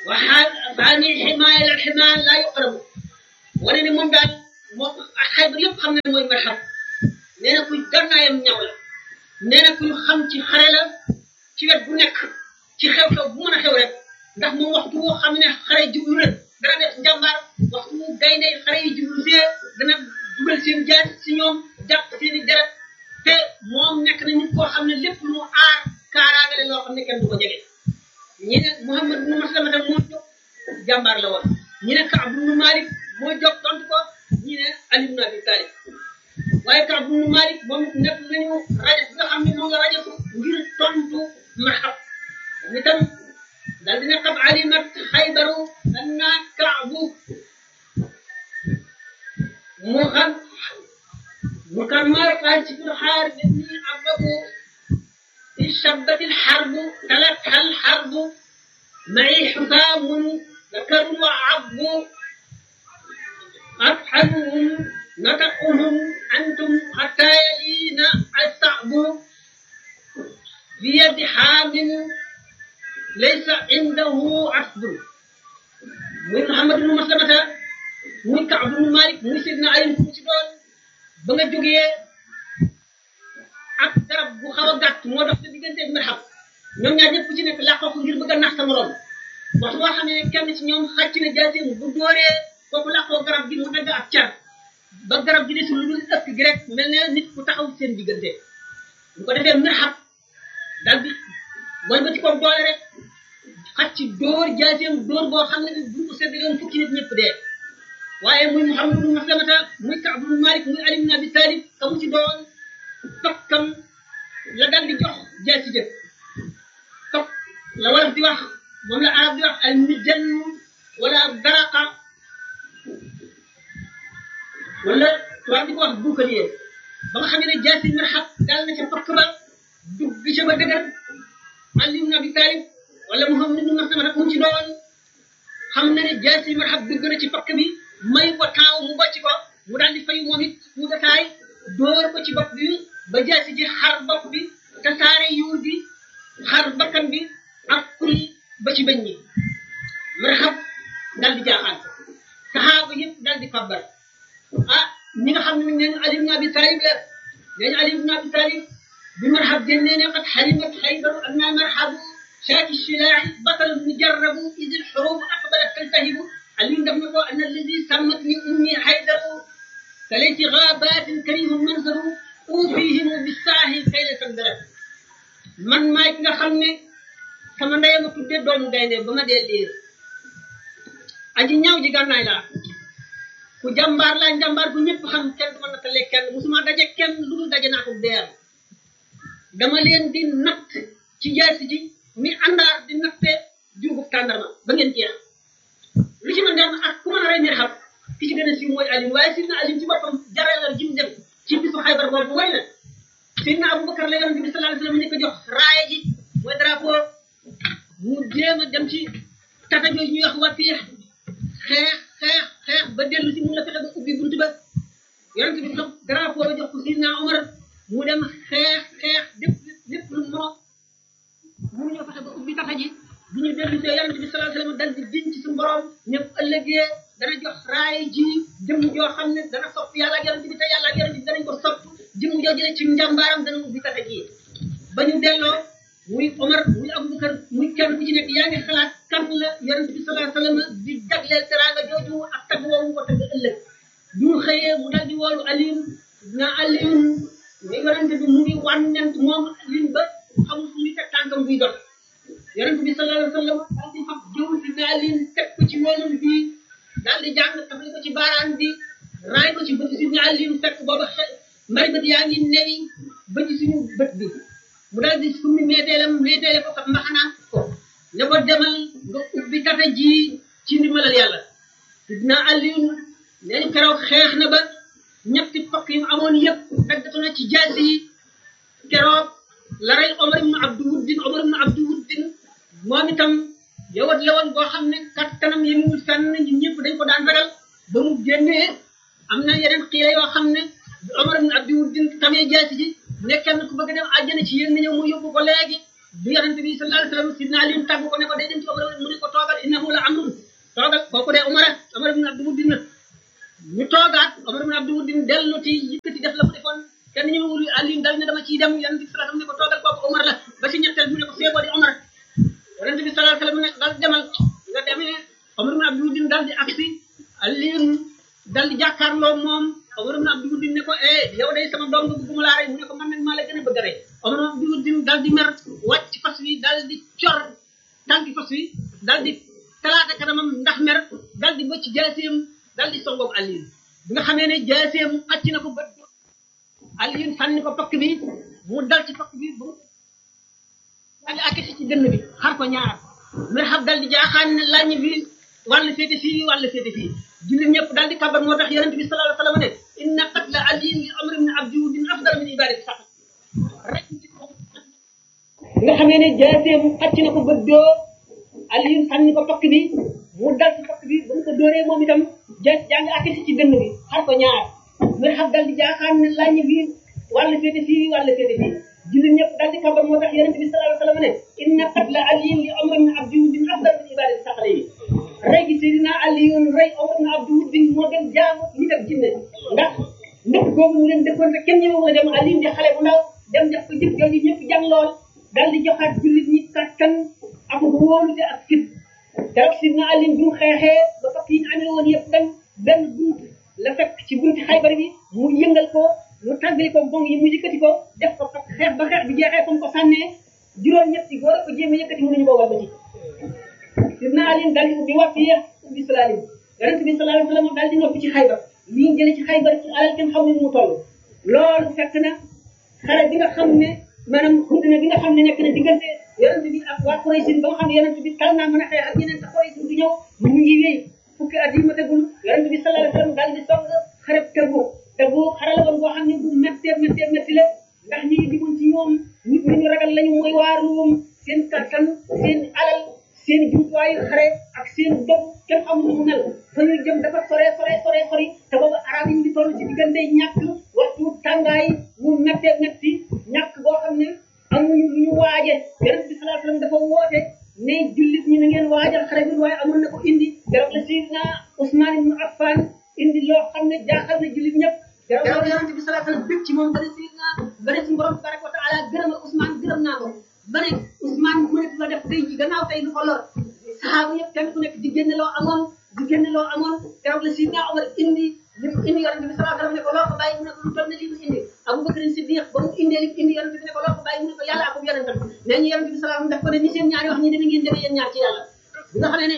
waxaa baani ximaaya la ximaa laa yuqrabu wane ne moom daal moom ak xaybar yëpp xam ne mooy marxab nee na kuy gannaayam ñaw la nee na kuy xam ci xare la ci wet bu nekk ci xew-xew bu mën a xew rek ndax moom waxtu woo xam ne xare jublu na dana def njàmbaar waxtu wu gaynde xare yi jublu see dana dugal seen jaas si ñoom jàpp seen i deret te moom nekk na nit koo xam ne lépp lu mu aar kaaraangale loo xam ne kenn du ko jege ñi ne Muhammad ibn Maslamata moo jóg jàmbaar la woon ñi ne Kaab ibn Malik moo jóg tontu ko ñi ne Ali ibn Abi Talib waaye Kaab ibn Malik moom nekk nañu rajo bi nga xam ne moom la rajo ngir tontu marxab ni tam dal dina qad alimat xaybaru anna kaabu mu xam mu kan marqaa ci biir xaar bi ni ababu اشتدت الحرب تلتها الحرب معي حسام ذكر وعض أطحنهم نطقهم أنتم حتى يلينا الصعب بيد حامل ليس عنده عصب muy Muhammad ibn Maslamata muy Kaab ibn Malik muy Sidna Ali ku ci doon ba nga jógee ak garab bu xaw a gàtt moo dox sa diggante ak marxab ñoom ñaar ñëpp ku ci nekk làqoo ko ngir bëgg a nax sa morom waxtu boo xam ne kenn ci ñoom xàcc na jaaseem bu dóoree kooku làqoo garab gi mu dagg ak car ba garab gi desul lu dul ëkk gi rek mel ne nit ku taxaw seen diggante bu ko defee marxab dal di mooy ba ci kaw doole rek xàcc dóor jaaseem dóor boo xam ne bu ko séddaloon fukki nit ñëpp dee waaye muy Muhammad ibn Maslamata muy Kaab ibn Malik muy Ali ibn Abi Talib ka mu ci doon tokkam la dal di jox jaasi jëf tokk la wolof di wax moom la arab di wax al mijan wala daraqa wala tubaab di ko wax buukalier ba nga xam ne jaasi marxab dal na ca tokk ba dugg ca ba dëgër Ali ibn Abi Talib wala Muhammad ibn Maslamata mu ci doon xam na ne jaasi marxab dugg na ci pakk bi may ko taaw mu bocc ko mu daal di fayu moom it mu dataay dóor ko ci bopp bi ba jaasi ji xar bopp bi tasaare yuur bi xar bakkan bi ak kul ba ci bëñ ñi marxab dal di jaaxaan saxaaba yëpp dal di kabbar ah ñi nga xam ne neen Ali ibn Abi Talib la neen Ali ibn Abi Talib bi marxab génnee ne qad xarimat xaybaru anna marxabu shaaki shilaa'i batal mujarrabu id alxurub aqbalat taltahibu Ali def na ko anna alladi sammatni ummi xaydaru kalayti gaabatin karihum manzaru uufihim bisaahi kay la sandara man maay ki nga xam ne sama ndey ma tudde doomu gaynde ba ma dee liir aji ñaaw ji gànnaay laa ku jàmbaar laa jàmbaar bu ñëpp xam kenn du ma nattalee kenn musuma daje kenn lu dul daje naa ko deer dama leen di natt ci jaasi ji mi àndaar di natte juugub tàndarma ba ngeen jeex lu ci mën dem ak ku mën a rey mir xam ki ci gën a siiw mooy Alim waaye Sidna Alim ci boppam jaralal ji mu def ci bisu Xaybar boobu way na Sidna Abubakar la yonent bi sallallahu alayhi wasallam ni ko jox raaya ji mooy drapeau mu jéem a dem ci tata jooju ñuy wax watiix xeex xeex xeex ba dellu si mun la fexe ba ubbi buntu ba yonent bi jox drapeau ba jox ko Sidna Omar mu dem xeex xeex lépp lépp lu moo mu ñoo fexe ba ubbi tata ji bu ñu dellu see yonent bi sallallahu alayhi wasallam dal di diñ ci suñu borom ne bu ëllëgee dana jox raay ji jëmm joo xam ne dana sopp yàlla ak yonent bi te yàlla ak yonent bi danañ ko sopp jëmm joo jëlee ci njàmbaaram dana ubbi tata ji ba ñu delloo muy Omar muy Abubakar muy kenn ku ci nekk yaa ngi xalaat kan la yonent bi sallallahu alayhi wasallam di jagleel teraanga jooju ak tagg woowu ko tagg ëllëg bu ñu xëyee mu dal di woolu Alioune na Alioune mais yonent bi mu ngi wànnent moom Alioune ba xamul fu muy teg tànkam buy dox yonent bi sallallahu alayhi wasallam daal di fab jëw si na Alioune teg ko ci woonam bii daal di jàng tafali ko ci baaraan bi raay ko ci bët si na Alioune fekk booba xe mbari bët yaa ngi newi ba ci suñu bët bi mu daal di summi meeteelam meeteele ko kat mbaxanaam ko ne ko demal nga ubbi tata ji ci ndimbalal yàlla sidna Alioune nee ñu keroog xeex na ba ñetti pakk yu amoon yëpp daggatu na ci jaasi yi keroog la rey Omar ibn Abdu Wuddin Omar ibn Abdu Wuddin moom itam yowat la woon boo xam ne kattanam yi mu fenn ñun ñëpp dañ ko daan ragal ba mu génnee am na yeneen xiila yoo xam ne Omar ibn Abdu Wuddin tamee jaasi ji ne kenn ku bëgg dem àjjana ci yéen na ñëw mu yóbbu ko léegi bi yonent bi sallallahu alayhi wasallam sidna Ali tàgg ko ne ko day dem ci Omar mu ne ko toogal innahu la yëkkati def la mu defoon kenn ñu wul Aliou dal ne dama ciy dem yonent bi sallallahu alayhi wasallam ne ko toogal kooku Omar la ba ci ñetteel mu ne ko feeboo di Omar yonent bi sallallahu alayhi wasallam ne dal demal nga demee Omar ibn Abdul Din dal di agsi Aliou dal di jàkkaarloo moom Omar ibn Abdul Din ne ko eh yow day sama doom nga bëgguma laa rey mu ne ko man nag maa la gën a bëgg a rey Omar ibn Abdul Din dal di mer wàcc fas wi dal di cor tànki fas wi dal di talaata kanamam ndax mer dal di bëcc jaaseem dal di songoog Aliou bi nga xamee ne jaaseem xacc na ko ba Aliou sànni ko pakk bi mu dal ci pakk bi ba mu dal di akkisi ci dënn bi xar ko ñaar mer xam dal di jaaxaan ne lañu fi wàll féete fii wàll féete fii jullit ñëpp dal di kabar moo tax yonent bi sallallahu alayhi wa sallam ne inna qatla aliin li amri min abdi wudin afdal min ibadati sax rek nga xamee ne jaaseem xacc na ko ba doo Aliou sànni ko pakk bi mu dal ci pakk bi ba mu ko dóoree moom itam ja jàng akkisi ci dënn bi xar ko ñaar mer xam dal di jaaxaan ne lañu fi wàll féete fii wàll féete fii jullit ñëpp dal di kabar moo tax yonent bi sallallahu alayhi wa sallam ne inna qatla aliin li amri min abdi wudin afdal min ibadati saxale yi rey gi Seydina Aliyun rey Omar ibn Abdul Wudin moo gën jaamu nit ak jinne ndax ndëkk googu mu leen dëkkoon rek kenn ñëwee a dem Aliyun di xale bu ndaw dem def ko jëf jooju ñëpp jàng lool dal di joxaat jullit ñi kattan ak wóolute ak fit keroog Seydina Aliyun bi mu xeexee ba fakk yi ñu amee woon yëpp benn benn bunt la fekk ci bunti Xaybar bi mu yëngal ko mu tàggali ko bong yi mu yëkkati ko def ko fakk xeex ba xeex bi jeexee comme ko sànnee juróom-ñetti góor a ko jéem a yëkkati mënuñu ko wàllu ci Sidna Ali dal di ubbi wax fii ubbi salaalim yonent bi sallallahu alayhi wa sallam dal di noppi ci xaybar li ñu jëlee ci xaybar ci alal kenn xamul mu toll loolu fekk na xare bi nga xam ne maanaam xudna bi nga xam ne nekk na diggante yonent bi ak waa Quraysh ba nga xam ne yonent bi tal naa mën a xeex ak yeneen sa Quraysh du ñëw mu ngi wéy fukki at yi ma tegul yonent bi sallallahu alayhi wa sallam dal di song xare Tabuk Tabuk xare la woon boo xam ne bu méttee méttee métti la ndax ñi dimoon ci ñoom nit ñi ñu ragal lañu mooy waa Ruum seen kattan seen alal seen jumtuwaayu xare ak seen dog kenn xamul nu mu mel fa ñu jëm dafa sore sore sore sori te boobu arab yi ñu toll ci diggante ñàkk waxtu tàngaay mu méttee métti ñàkk boo xam ne amuñu lu ñu waaje yonent bi sallallahu alayhi wasallam dafa woote ne jullit ñi na ngeen waajal xare bi waaye amoon na ko indi keroog la Seydina Ousmane ibn Affan indi loo xam ne jaaxal na jullit ñëpp keroog la yonent bi sallallahu alayhi wasallam bëgg ci moom ba ne Seydina ba ne suñu borom tabaraka wa taala gërëmal Ousmane gërëm naa ko ba ne Ousmane mënatu la def tey ji gannaaw tey lu ko lor saxaaba yëpp kenn ku nekk di génne loo amoon di génne loo amoon keroog la Sidna Omar indi li mu indi yonent bi sallallahu alayhi wasallam ne ko loo ko bàyyi mu ne ko lu toll ne li mu indi Abubakar Siddiq ba mu indee li mu indi yonent bi ne ko loo ko bàyyi mu ne ko yàlla ak yonentam nee ñu yonent bi sallallahu alayhi wasallam daf ko ne ni seen ñaari wax ñi demee ngeen demee yéen ñaar ci yàlla bi nga xam ne ne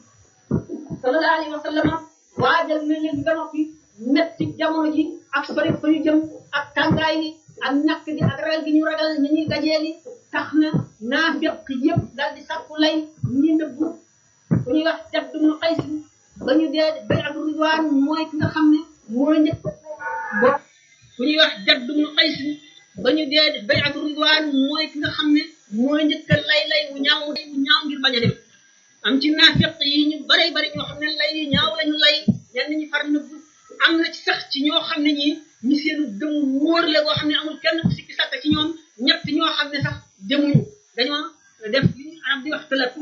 sallallahu alayhi wasallam waajal na leen ba noppi metti jamono ji ak sori fa ñu jëm ak tàngaay yi ak ñàkk gi ak ragal gi ñu ragal ñi ñuy gajeeli tax na naafiq yëpp daal di sàkku lay ñi nëbbu ku ñuy wax Jadd ibn Qays ba ñu dee bay'atu ridwaan mooy ki nga xam ne moo njëkk bo ku ñuy wax Jadd ibn Qays ba ñu dee bay'atu ridwaan mooy ki nga xam ne moo njëkk lay lay wu ñaaw wu ñaaw ngir bañ a dem am ci naafiq yi ñu bari bari ñoo xam ne lay yi ñaaw lañu lay ñenn ñi far nëbbu am na ci sax ci ñoo xam ne ñi ñi seenu gëm wóor la boo xam ne amul kenn ku sikki sàkk ci ñoom ñett ñoo xam ne sax demuñu dañoo def li ñu arab di wax tëlatu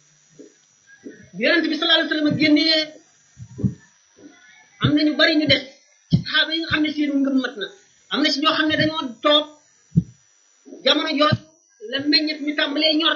bi yonente bi sallallahu alayhi wasallam génnee am na ñu bari ñu des ci saxaaba yi nga xam ne seenu ngëm mat na am na ci ñoo xam ne dañoo toog jamono jooj la meññet mi tàmbalee ñor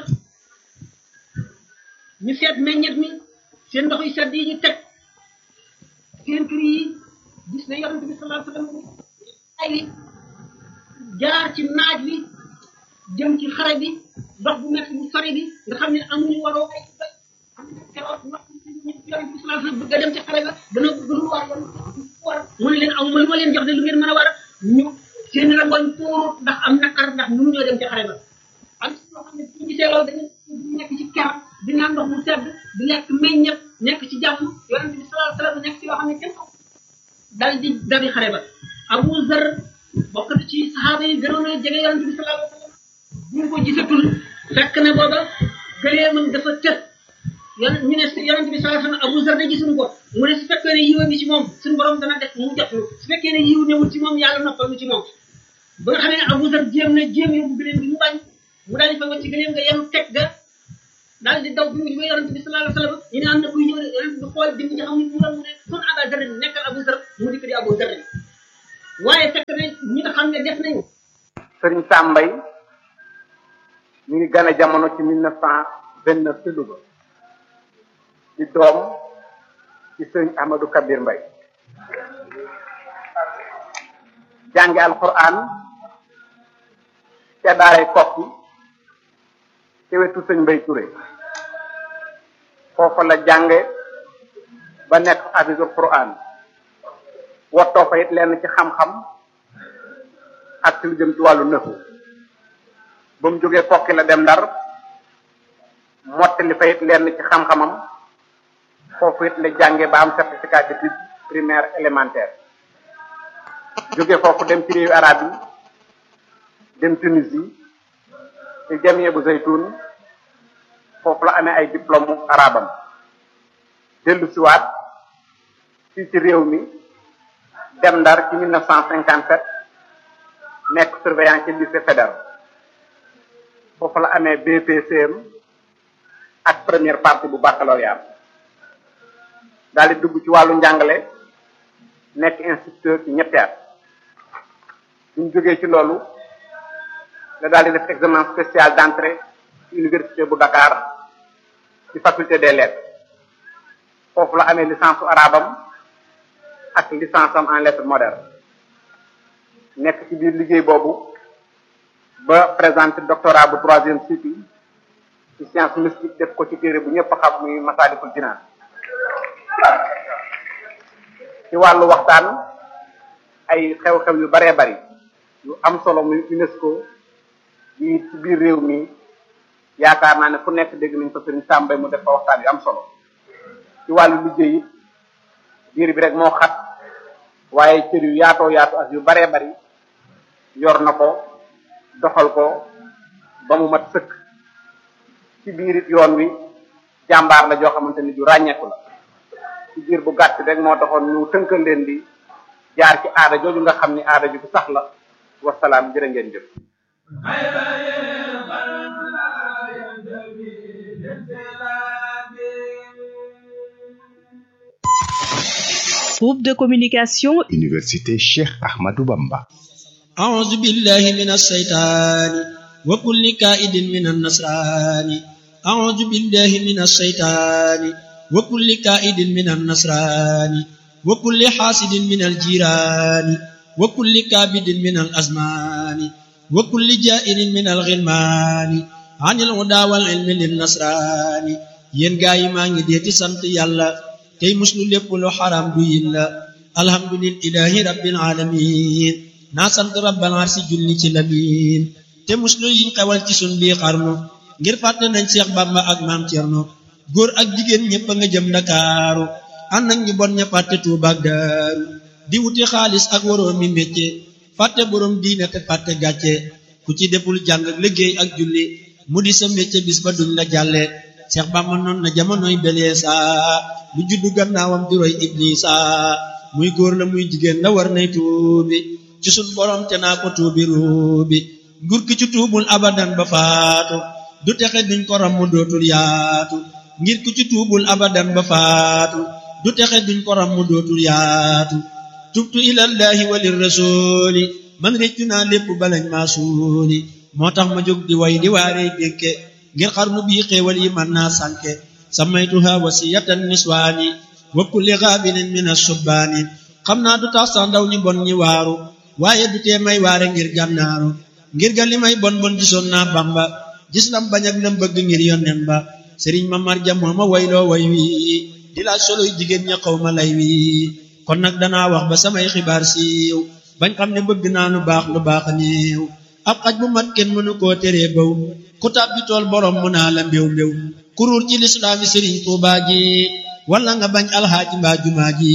ñu seet meññet mi seen ndox yu sedd yi ñu teg seen kër yi gis ne yonente bi sallallahu alayhi wasallam ay jaar ci naaj wi jëm ci xare bi dox bu metti bu sori bi nga xam ne amuñu waroo ay bay keroog wax yonente bi sallallahu alayhi wasallam bëgg a dem ci xare ba dana bëgg lu war war mu ne leen aw ma lu ma leen jox de lu ngeen mën a war ñu seen rangoñ tuuru ndax am naqar ndax mënu ñoo dem ci xare ba am ci ñoo xam ne bu ñu gisee loolu dañu nekk ci ker di naan ndox mu sedd di lekk meññet nekk ci jàmm yonente bi sallallahu alayhi wasallam nekk ci yoo xam ne kenn dal di dabi xare ba Abu Zar bokk na ci saxaaba yi gënoon a jege yonente bi sallallahu alayhi wasallam bu ñu ko gisatul fekk na booba gëleemam dafa tëj yon ñu ne yonente bi sallallahu alayhi wasallam Abu Zar de gisuñu ko mu ne su fekkee ne yiw ngi ci moom suñu borom dana def mu jot ñu su fekkee ne yiw newul ci moom yàlla noppal ñu ci moom ba nga xamee ne Abu Zar jéem na jéem yóbbu gëleem gi mu bañ mu daal di fa wacc gëleem nga yem teg ga daal di daw bi mu jubee yonente bi sallallahu alayhi wasallam ñu ne am na kuy ñëw de yonente bi xool di mu ci xam ne mu doon mu ne sun Aba Zar nekkal Abu Zar mu dikk di Abu Zar waaye fekk na ñi nga xam ne def nañu sëriñ Sambay ñu ngi gane jamono ci mille neuf cent vingt neuf ci Louga di doom ci sëriñ Ahmadou Kabir Mbay jànge alquran ca daaray kokki ci wetu sëñ Mbay Touré foofa la jànge ba nekk hafisul quran wottoo fa it lenn ci xam-xam ak ci lu jëm ci wàllu nëfu ba mu jógee kokki la dem ndar mottali fa it lenn ci xam-xamam foofu it la jànge ba am certificat d'études primaire élémentaire jóge foofu dem ci réewu arab yi dem Tunisie ci jamie bu zaytun foofu la amee ay diplôme arabam dellu siwaat fii ci réew mi dem ndar ci mille neuf cent cinquante sept nekk surveillant ci lycée fédéral foofu la amee BPCM ak première partie bu baccalauréat daal di dugg ci wàllu njàngale nekk instituteur ci ñetti at suñ jógee ci loolu la daal di def examen spécial d'entrée ci université bu Dakar ci faculté des lettres foofu la amee licence su arabam ak licence am en lettres modernes nekk ci biir liggéey boobu ba présenté doctorat bu troisième cycle ci science mystique def ko ci téere bu ñëpp xam muy Masaalikul Jinaan ci wàllu waxtaan ay xew-xew yu baree bari yu am solo muy UNESCO yi ci biir réew mi yaakaar naa ne fu nekk dégg nañ ko sëriñ Sàmbay mu def fa waxtaan yu am solo ci wàllu liggéey it biir bi rek moo xat waaye cër yu yaatoo yaatu ak yu baree bari yor na ko doxal ko ba mu mat sëkk ci biir it yoon wi jàmbaar la joo xamante ni ju ràññeeku la ci biir bu gàtt rek moo taxoon ñu tënkal leen di jaar ci aada jooju nga xam ni aada ju bu sax la wasalaam jërë ngeen jëf Groupe de communication Université Cheikh Ahmadou Bamba أعوذ بالله من الشيطان وكل كائد من النصران أعوذ بالله من الشيطان وكل كائد من النصران وكل حاسد من الجيران وكل كابد من الأزمان وكل جائر من الغلمان عن الهدى والعلم للنصران yen gaay yi maa ngi deeti sant yàlla tey muslu lépp lu xaram du yilla alhamdulillahi rabbil alamin naa sant rabbal arsi julli ci lamin te muslu yiñ xewal ci sun bii xarnu ngir fàtte nañ Seex Bàmba ak maam Cerno góor ak jigéen ñépp a nga jëm Ndakaaru ànd ak ñu bon ña fàtte Tuuba ak Daaru di wuti xaalis ak waroom mi métier fàtte boroom diine te fàtte gàcce ku ci deful jàng ak liggéey ak julli mu di sa métier bis ba duñ la jàlle Seex Bàmba noon na jamonoy beleesa lu juddu gannaawam di roy Iblisa muy góor la muy jigéen la war nay tuubi ci sun borom te naa ko tuubi ruubi nguur ki ci tuubul abadan ba faatu du texe duñ ko ram mu dootul yaatu ngir ku ci tuubul abadan ba faatu du texe duñ ko ram mu dootul yaatu tubtu ilallahi walir rasuli man réccu naa lépp balañ maa suuli moo tax ma jóg di way di waaree dénke ngir xarnu bii xéewal yi man naa sànke samaytuha wasiyatan niswaani wa kulli gaabinin min asubbaani xam naa du tax sax ndaw ñi bon ñi waaru waaye du tee may waare ngir gànnaaru ngir ga li may bon bon gisoon naa bamba gis lam bañ ak lam bëgg ngir yonnen ba sëriñ ma marja moo ma wayloo way wi di laaj soloy jigéen ña xaw ma lay wi kon nag danaa wax ba samay xibaar siiw bañ xam ne bëgg naa lu baax lu baax néew ab xaj bu mat kenn mënu koo teree baw ku tàbbi tool borom mu naa la mbéw mbéw kuruur ci lislaami sëriñ tuubaa ji wala nga bañ alxaaji mbaa jumaa ji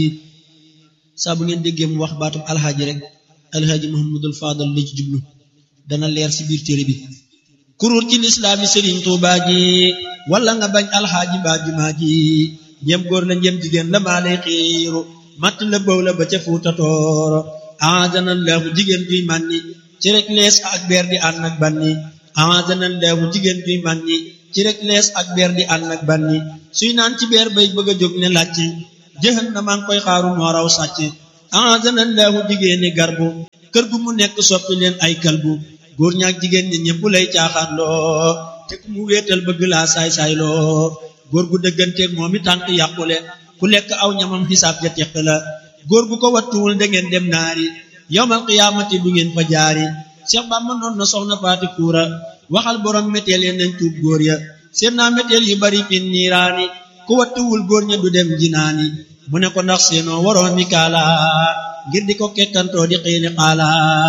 saa bu ngeen déggee mu wax baatum alxaaji rek alxaaji muhammadul faadal la ci jublu dana leer ci biir téere bi kuruur ci lislaami sëriñ tuubaa ji wala nga bañ alxaaji mbaa jumaa ji njëm góor la njëm jigéen la maa lay xiiru matt la bëw la ba ca fuuta tooro aazanallahu jigéen juy mànni ci rek lees ak beer di ànd ak banni aazanallahu jigéen juy mànni ci rek lees ak beer di ànd ak banni suy naan ci beer bay bëgg a jóg ne làcc jëxan na maa ngi koy xaaru moo raw sàcc ahazanallahu jigéeni garbu kër gu mu nekk soppi leen ay kalbu góor ñaak jigéen ñi ñëpp lay caaxaan loo te ku mu wéetal bëgg laa saay-saay loo góor gu dëgganteeg moom i tànk yàqule ku lekk aw ñamam xisaab ja teq la góor gu ko wattuwul da ngeen dem naari yowmal qiyaamati du ngeen fa jaari Cheikh Bamba noon na soxna faati kuura waxal borom méteel ya nañ tuub góor ya seen naa méteel yu bari fin niiraani ku wattuwul góor ña du dem jinaani mu ne ko ndax seenoo waroon mi kaala ngir di ko kekkantoo di xiini xaala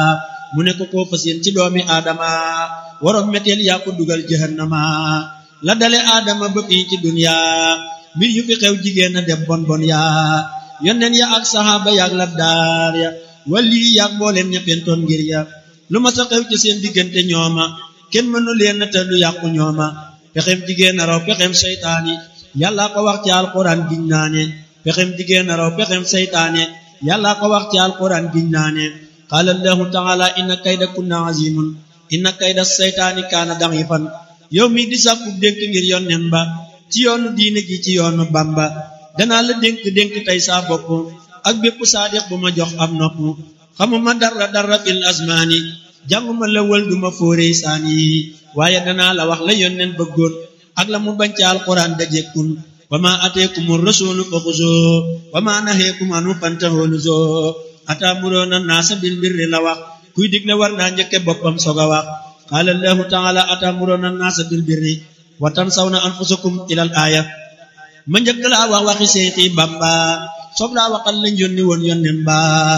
mu ne ko koo fas yéen ci doomi aadama waroon méteel yaa ko dugal jahannama la dale aadama ba fii ci dunya mbir yu fi xew jigéen a dem bon bon yaa yonneen ya ak saxaaba yaak labdaar ya wali yaak mbooleen ña fentoon ngir ya lu ma sa xew ci seen diggante ñooma kenn mënu leen te lu yàqu ñooma pexem jigéen a raw pexem seytaane yàlla ko wax ci alquran giñ naa ne pexem jigéen a raw pexem seytaane yàlla ko wax ci alquran giñ naa ne qaala allahu taala inna kayda kunna azimun inna kayda seytaani kaana da'ifan yow mi di sàkku dénk ngir yonnen ba ci yoonu diine gi ci yoonu bamba danaa la dénk dénk tey saa bopp ak bépp saadiq bu ma jox am nopp xamuma dara dara fil asmaani jànguma la wël duma fóoree saani waaye danaa la wax la yonnen bëggoon ak la mu bañ ci alquran dajekkun wa ma ateekumu rasulu fa xuzoo wa ma naheekum anu fantahoo nuzoo ataamuroona naasa bil birri la wax kuy digle war naa njëkke boppam soog a wax qaala allahu taala ataamuroona naasa bil birri wa tansawna anfusakum ilal aaya ma njëkk laa wax waxi seexi bamba soog laa waxal lañ yónni woon yonnen ba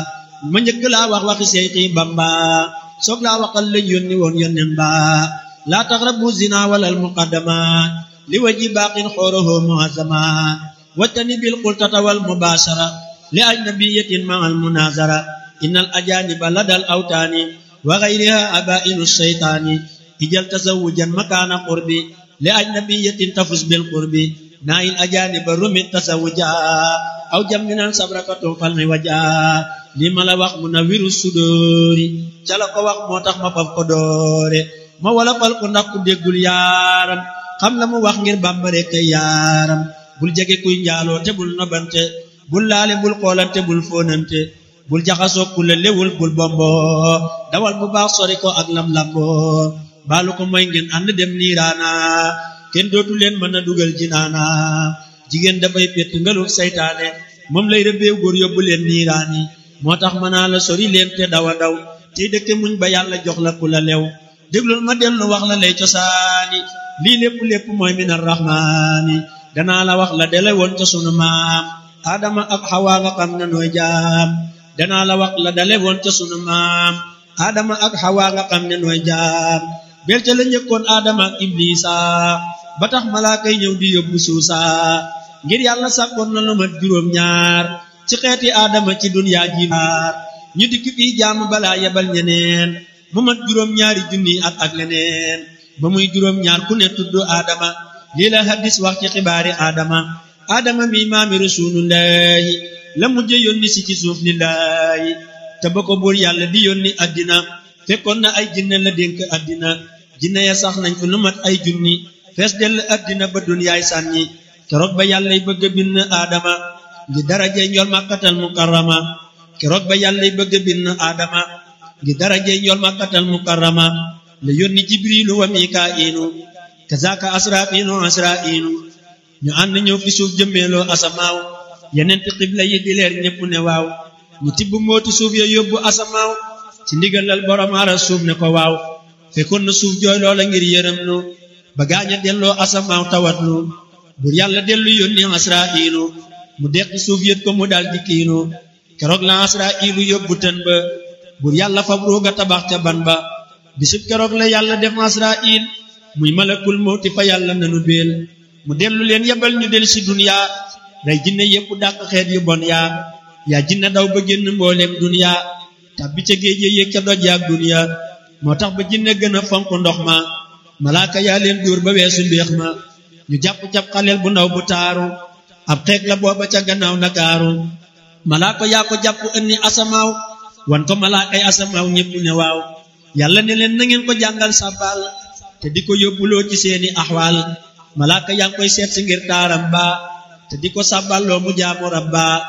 ma njëkk laa wax waxi seexi bamba soog laa waxal lañ yónni woon yonnen ba laa taqrabu zina walal muqaddama li waji baaqin xooroho muazama wattani bil qultata wal mubashara li ajnabiyatin ma al munazara innal ajaniba ladal awtaani wa ghayriha abainu shaytaani ijal tazawujan makana qurbi li ajnabiyatin tafus bil qurbi nail ajaniba rumit tasawuja aw jamminan sabrakatum fal mi waja li ma la wax munawiru sudóori ca la ko wax moo tax ma faf ko doore ma wala fal ko ndax ku déggul yaaram xam la mu wax ngir bàmbare kay yaaram bul jege kuy njaaloo te bul nobante bul laale bul xoolante bul fóonante bul jaxasoo ku la lewul bul bombo dawal bu baax sori ko ak lam lambo baalu ko mooy ngeen ànd dem niiraana kenn dootu leen mën a dugal jinaana jigéen dafay pett ngaluf saytaane moom lay rëbbeew góor yóbbu leen niiraani moo tax mën naa la sori leen te dawa daw tey dëkke muñ ba yàlla jox la ku la lew déglul ma dellu wax la lay cosaani lii lépp lépp mooy min arrahmaani danaa la wax la dele woon ca sunu maam aadama ak xawaa nga xam ne nooy jaam danaa la wax la dale woon ca sunu maam aadama ak xawaa nga xam ne nooy jaam bel ca la njëkkoon aadama ak iblisa ba tax malaaka yi ñëw di yóbbu suusa ngir yàlla sàkkoon na lu mat juróom ñaar ci xeeti aadama ci dunyaa ji maar ñu dikk fii jaamu balaa yebal ñeneen mu mat juróom ñaari junni at ak leneen ba muy juróom ñaar ku ne tudd aadama lii la hadis wax ci xibaari aadama aadama mi maami rasulullahi la mujj yónni si ci suuf lillahi te ba ko buur yàlla di yónni addina fekkoon na ay jinne la dénk addina jinne ya sax nañ ko lu mat ay junni fees dell addina ba dunyaay sànni keroog ba yàllay bëgg a bind aadama ngi daraje njool màkkatal mukarrama keroog ba yàllay bëgg a bind aadama ngi daraje njool màkkatal mukarrama la yónni jibrilu wa mikaa'ilu kazaaka asraafiinu asraa'iinu ñu ànd ñëw fi suuf jëmmeeloo asamaaw yeneen ti xibla yi di leer ñépp ne waaw ñu tibb mooti suuf ya yóbbu asamaaw ci ndigalal borom ara suuf ne ko waaw fekkoon na suuf jooy loola ngir yërëm nu ba gaaña delloo asamaaw tawat nu bur yàlla dellu yónni asraa'ilu mu deqi suuf yët ko mu dal di kiinu keroog la asraa'ilu yóbbu tën ba bur yàlla fab ruuga tabax ca ban ba bisub keroog la yàlla def asraa'il muy malakul mawti fa yàlla nanu beel mu dellu leen yebal ñu del si duniya day jinne yépp dàq xeet yu bon yaa yaa jinne daw ba génn mbooleem duniya tàbbi ca géej yéeg ca doj yaak duniya moo tax ba jinne gën a fonk ndox ma malaaka yaa leen dóor ba weesu mbéex ma ñu jàpp cap xaleel bu ndaw bu taaru ab xeeg la booba ca gannaaw nakaaru malaaka yaa ko jàpp ënni asamaaw wan ko malaakay asamaaw ñépp ne waaw yàlla ne leen na ngeen ko jàngal sàbbaal te di ko yóbbuloo ci seeni axwaal malaaka yaa ngi koy seet si ngir taaram ba te di ko sàbballoo mu jaamu rabba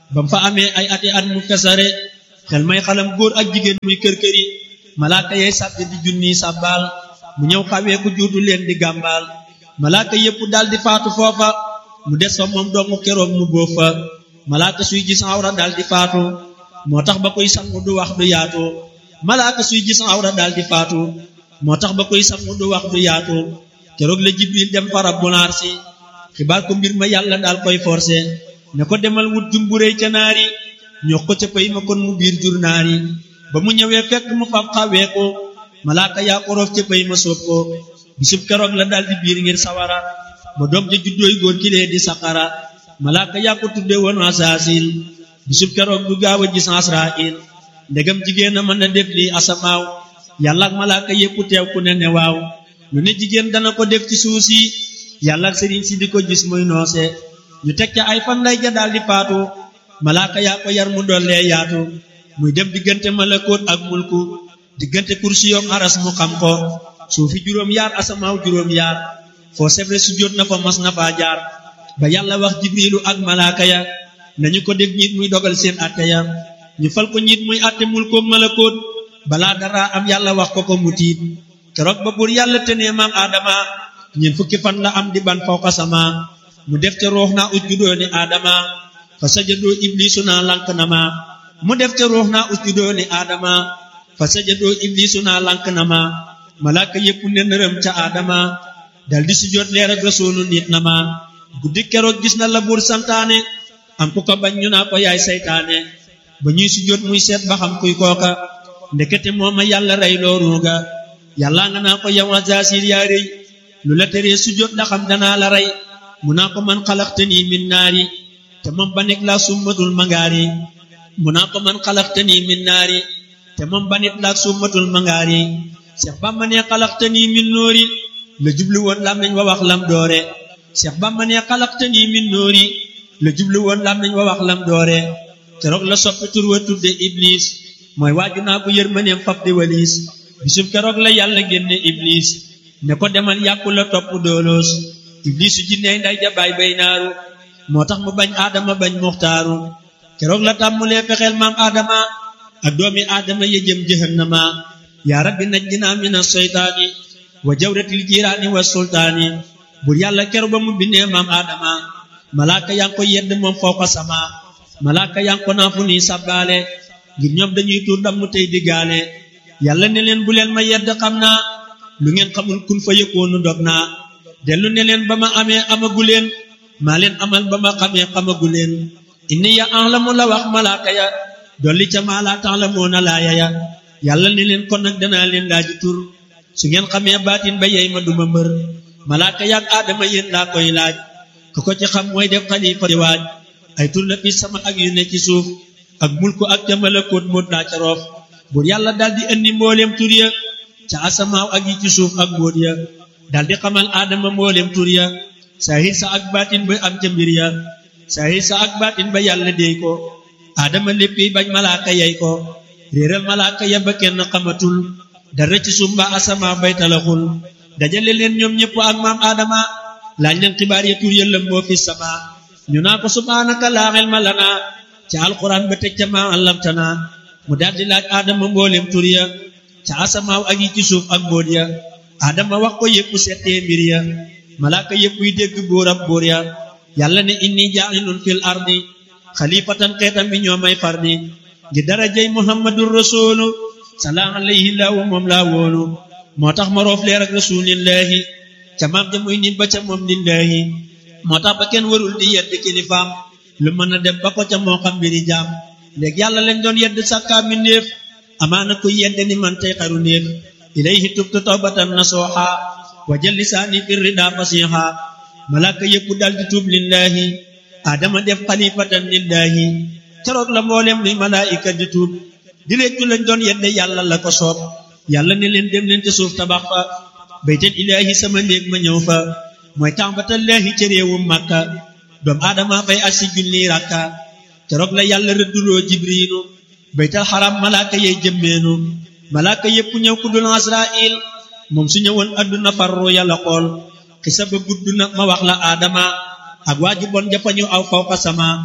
bam fa amee ay ati at mu fesare xel may xalam góor ak jigéen muy kër-këri malaaka yey sàbbi di junni sàbbaal mu ñëw xawee ku juutu leen di gàmbaal malaaka yépp dal di faatu foofa mu des fa moom dongu keroog mu bóof fa malaaka suy gis awra dal di faatu moo tax ba koy sangu du wax du yaatu malaaka suy gis awra dal di faatu moo tax ba koy sangu du wax du yaatu keroog la jibril dem fa rabbul arsi xibaar ko mbir ma yàlla daal koy forcé ne ko demal wut jumburéy ca naari ñox ko ca pay ma kon mu biir jur naari ba mu ñëwee fekk mu fab xawee ko malaaka yaa ko roof ca pay ma soob ko bisub keroog la daal di biir ngir sawara ba doom ja juddooy góor kilee di saqara malaaka yaa ko tudde woon asaasil bisub keroog du gaaw a gis asrail ndegam jigéen a mën a def lii asamaaw yàlla ak malaaka yépp teew ku ne ne waaw lu ne jigéen dana ko def ci suuf si yàlla ak sëriñ si di ko gis muy noose ñu teg ca ay fan lay ja daal di faatu malaaka yaa ko yar mu dollee yaatu muy dem diggante malakoot ak mulku diggante kursi yoom aras mu xam ko suufi juróom yaar asamaaw juróom yaar foo sebre su jot na fa mas na faa jaar ba yàlla wax jibrilu ak malaaka ya nañu ko def ñiit muy dogal seen atte ya ñu fal ko ñiit muy atte mulkoom malakoot balaa dara am yàlla wax ko ko mu tiit keroog ba buur yàlla tenee maam aadama ñeent fukki fan la am di ban fawqa sama mu def ca ruux naa usjudoo ni aadama fa sajadoo iblisu naa lank na ma mu def ca ruux naa usjudoo ni aadama fa sajadoo iblisu naa lank na ma malaaka yépp ne nërëm ca aadama dal di sujjóot leer ak rasuulu nit na ma guddi keroog gis na la buur santaane am ku ko bañ ñu naa ko yaay saytaane ba ñuy sujjóot muy seet ba xam kuy kooka ndekete mooma yàlla rey looruuga yàlla nga naa ko yow Azaasil yaa rëy lu la teree sujjóot ndax xam danaa la rey mu naa ko man xalaxtanii min naari te moom ba nekk laa summatul mangaari mu naa ko man xalaxtanii min naari te moom ba nit laa summatul mangaari Seex Bamba ne xalaxtanii min noori la jublu woon lam nañ wa wax lam doore Seex Bamba ne xalaxtanii min noori la jublu woon lam nañ wa wax lam doore keroog la soppi tur wa tudde Iblis mooy waaju naa ko yërmaneem fab di waliis bisub keroog la yàlla génne Iblis ne ko demal yàqu la topp dooloos Iblis su jinney nday jabaay bay naaru moo tax mu bañ aadama bañ muxtaaru keroog la tàmmulee fexeel maam aadama ak doomi aadama ya jëm jahannama yaa rabbi najjinaa mina seytaani wa jawratil jiiraani wa sultaani bur yàlla keroog ba mu bindee maam aadama malaaka yaa ngi ko yedd moom fawqa sama malaaka yaa ngi ko naa fu nii sabbaale ngir ñoom dañuy tuur ndam mu tey diggaale yàlla ne leen bu leen ma yedd xam naa lu ngeen xamul kun fa yëkkoonu dog naa dellu ne leen ba ma amee amagu leen maa leen amal ba ma xamee xamagu leen inni ya ahlamu la wax malaaka ya dolli ca maa laa ta'lamuuna laaya ya yàlla ne leen kon nag danaa leen laaji tur su ngeen xamee baatin ba yey ma duma mbër malaaka yaak aadama yéen laa koy laaj ku ko ci xam mooy def xalifa di waaj ay tur la fi sama ak yu ne ci suuf ak mulku ak ca malakoot moot laa ca roof buur yàlla daldi indi mbooleem tur ya ca asamaaw ak yi ci suuf ak mbóot ya daldi xamal aadama mbooleem tur ya saahir sa ak baatin ba am ca mbir ya saahir sa ak baatin ba yàlla déy ko aadama léppi bañ malaaka yey ko réeral malaaka ya ba kenn xamatul dara ci suuf mbaa asamaaw bay talaxul dajale leen ñoom ñëpp ak maam aadama laaj leen xibaar ya tur ya lëmboo fi sama ñu naa ko subhaanaka laa ilma lanaa ca alquran ba teg ca maa allamtana mu daldi laaj aadama mboolem tur ya ca asamaaw ak yi ci suuf ak mbóot ya aadama wax ko yépp settee mbir ya malaaka yépp yi dégg buur ab buur ya yàlla ne inni jaa'ilun fil ardi xalifatan xeetam bi ñoo may fardi ngi darajay muhammadur rasulu salaa alayhi laahu moom laa wóolu moo tax ma roof leer ak rasulillahi ca maam ja muy nit ba ca moom lillahi moo tax ba kenn warul di yedd kilifaam lu mën a dem ba ko ca moo xam mbiri jaam léegi yàlla lañ doon yedd sàkkaa mi néef amaana kuy yedd ni man tey xaru néef ilayhi tubtu tawbatan nasuha wa jël lisaani fi rida fasiha malaaka yépp dal di tuub lillahi adama def xalifatan lillahi keroog la mboolem luy malaayika di tuub di réccu lañ doon yedde yàlla la ko soob yàlla ne leen dem leen te suuf tabax fa baytal ilaahi sama néeg ma ñëw fa mooy tàmbatallaahi ca réewum màkka doom aadama fay ak si junni rakka keroog la yàlla rëdduloo jibriilu baytal xaram malaaka yey jëmmeenu malaaka yépp ñëw ku dul asrail moom su ñëwoon adduna farru yàlla xool xisa ba gudd na ma wax la aadama ak waaju bon jafa ñu aw fawqa sama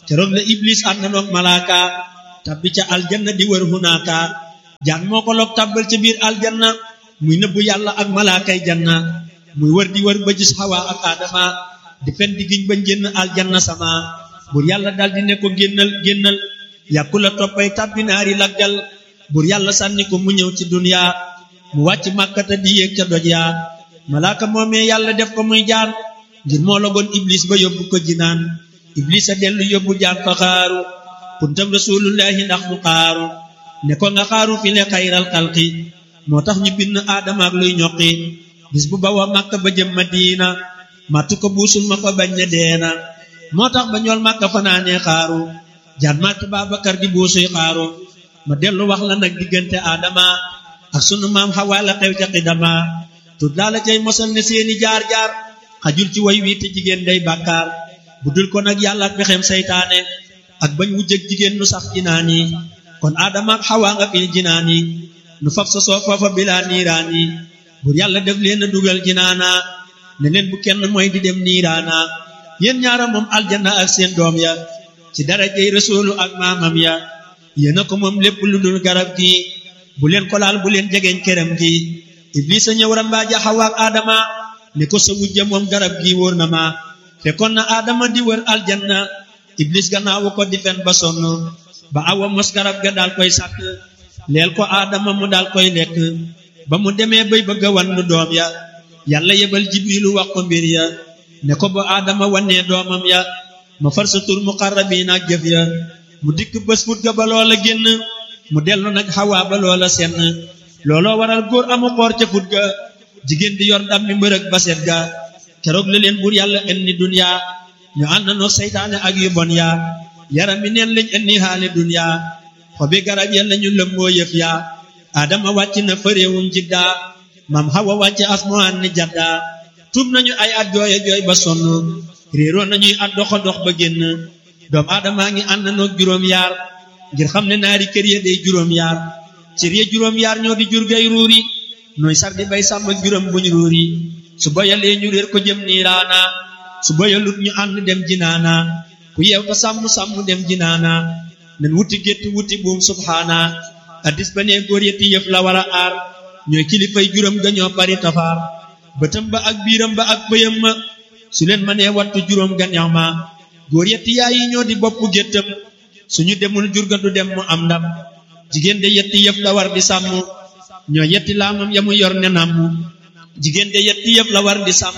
keroog la iblis ànd noog malaaka tabbi ca aljanna di wër hunaaka jaan moo ko loog tàbbal ca biir aljanna muy nëbbu yàlla ak malaakay janna muy wër di wër ba gis xawa ak aadama di fen di giñ bañ génn aljanna sama bur yàlla daldi ne ko génnal génnal yàkku la toppay tàbbi naari laggal bur yàlla sànni ko mu ñëw ci duniya mu wàcc màkkata di yéeg ca doj yaa malaaka moomee yàlla def ko muy jaan ngir moo logoon iblis ba yóbbu ko jinaan iblis a dellu yóbbu jaan fa xaaru kuntam rasulullahi ndax mu xaaru ne ko nga xaaru fi le xayral xalqi moo tax ñu bind aadama ak luy ñoqi bis bu bawa màkka ba jëm madina màttu ko buusul ma ko bañ ne deena moo tax ba ñool màkka fanaanee xaaru jaan màtt Baabakar di buusuy xaaru ma dellu wax la nag diggante aadama ak sunu maam Xawaa la xew ca xidama tut laa la cay mosal ne seeni jaar-jaar xajul ci way wii te jigéen day bàkkaar bu dul ko nag yàlla ak pexem saytaane ak bañ wujjëg jigéen nu sax jinaan yi kon aadama ak Xawaa nga fil jinaan yi nu fab sa soo foofa bilaa niiraan yi bur yàlla def leen a dugal jinaana ne leen bu kenn mooy di dem niiraana yéen ñaara moom aljanna ak seen doom ya ci darajey rasuulu ak maamam ya yéena ko moom lépp lu dul garab gi bu leen ko laal bu leen jegeñ këram gi iblisa ñëw rambaaja Xawa ak aadama ne ko sa wujja moom garab gi wóor na ma fekkoon na aadama di wër aljanna iblis gannaawu ko di fen ba sonn ba awa mos garab ga daal koy sàkk leel ko aadama mu daal koy lekk ba mu demee bay bëgg a wannu doom ya yàlla yebal jibrilu wax ko mbir ya ne ko ba aadama wannee doomam ya ma far sa tur muqarrabiin ak jëf ya mu dikk bés fut ga ba loola génn mu dellu nag xawaa ba loola senn looloo waral góor amu xoor ca fut ga jigéen di yor ndam mi mbërëg ba set ga keroog la leen buur yàlla indi dunya ñu ànd noo seytaane ak yu bon ya yaram mi neen lañ indi xaali dunya xobi garab ya lañu lëmboo yëf ya adama wàcc na fëréewum jidda mam xawa wàcc asmaan ni jadda tuub nañu ay at jooye jooy ba sonn réeroo nañuy at doxa dox ba génn doom aadamaa ngi ànd noog juróom yaar ngir xam ne naari kër ya day juróom yaar cër ya juróom yaar ñoo di jur gay ruuri nooy sar di bay sàmm ak juróom buñ ruuri su boyalee ñu réer ko jëm niiraana su boyalut ñu ànd dem jinaana ku yeew ta sàmm sàmm dem jinaana nen wuti gétt wuti buum subhaana addis ba nee góor yetti yëf la war a aar ñooy kilifay juróom ga ñoo bari tafaar bëtam ba ak biiram ba ak bëyam ma su leen mënee wattu juróom ga neex ma góor yetti yaay yi ñoo di bopp géttam suñu demul jur ga du dem mu am ndam jigéen de yetti yëf la war di sàmm ñoo yetti laamam ya mu yor ne namm jigéen de yetti yëf la war di sàmm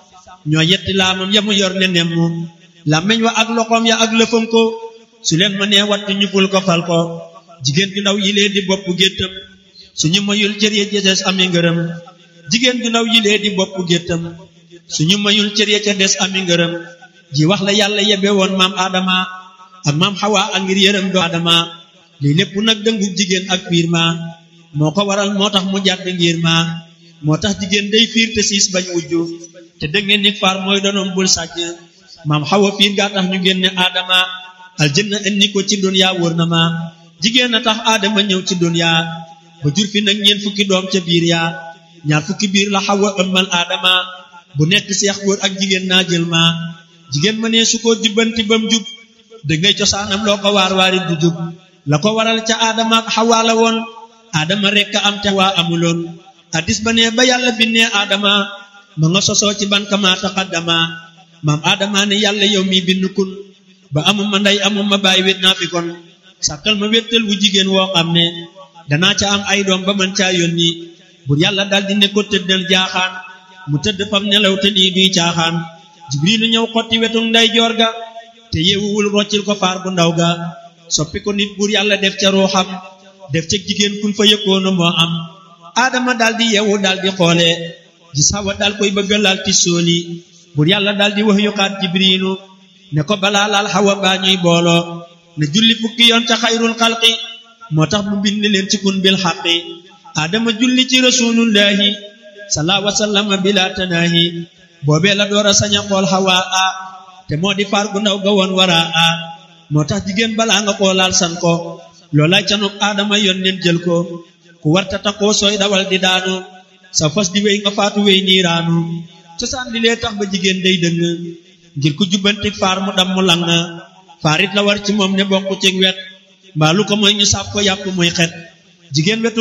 ñoo yetti laamam ya mu yor ne nemm làmmeñ wa ak loxoom ya ak lëfam ko su leen mënee wattu ñu ful ko fal ko jigéen ju ndaw yilee di bopp géttam suñu mayul cër ya ca des ami ngërëm jigéen ju ndaw yilee di bopp géttam suñu mayul cër ya ca des ami ngërëm ji wax la yàlla yebe woon maam Adama ak maam Xawa ak ngir yërëm do Adama lii lépp nag dëngu jigéen ak fiir ma moo ko waral moo tax mu jàdd ngir ma moo tax jigéen day fiir te siis bañ wujju te dëngeen nit faar mooy donoom bul sàcc maam Xawa fiir gaa tax ñu génne Adama aljanna indi ko ci dunya wóor na ma jigéen a tax Adama ñëw ci dunya ba jur fi nag ñeent fukki doom ca biir yaa ñaar fukki biir la Xawa ëmmal Adama bu nekk seex góor ak jigéen naa jël ma jigéen ma ne su ko jubbanti bam jub da ngay cosaanam loo ko waar waari du jub la ko waral ca aadama ak xawaa la woon aadama rekk am te waa amuloon addis ba ne ba yàlla binnee aadama ma nga sosoo ci ban kama taqaddama maam aadama ne yàlla yow mi bind kun ba amuma ndey amuma bàyyi wét naa fi kon sàkkal ma wéttal wu jigéen woo xam ne danaa ca am ay doom ba man caa yónni bur yàlla daldi ne ko tëddal jaaxaan mu tëdd fam nelaw te nii duy caaxaan jibrilu ñëw xotti wetu nday joor ga te yeewuwul roccil ko faar bu ndaw ga soppi ko nit buur yàlla def ca ruuxam def ca jigéen kun fa yëkkoona moo am aadama daldi yeewu daldi xoole gis Hawa dal koy bëgga laal ti sooli buur yàlla daldi wax yuxaat jibrilu ne ko balaa laal Hawa baa ñuy booloo ne julli fukki yoon ca xayrul xalqi moo tax mu bind leen ci kun bil xaqi aadama julli ci rasulullahi salaa wasallama bila tanaahi boobee la door a sañ a xool xawaa a te moo di faar gu ndaw ga woon waraa a moo tax jigéen balaa nga xoolaal san ko loolay canuk aadama yoon leen jël ko ku warta takkoo sooy dawal di daanu sa fas di wéy nga faatu wéy niiraanu cosaan li lee tax ba jigéen day dëng ngir ku jubbanti faar mu dam mu lang faarit la war ci moom ne bokk ci wet mbaa lu ko mooy ñu sàpp ko yàpp muy xet jigéen wetu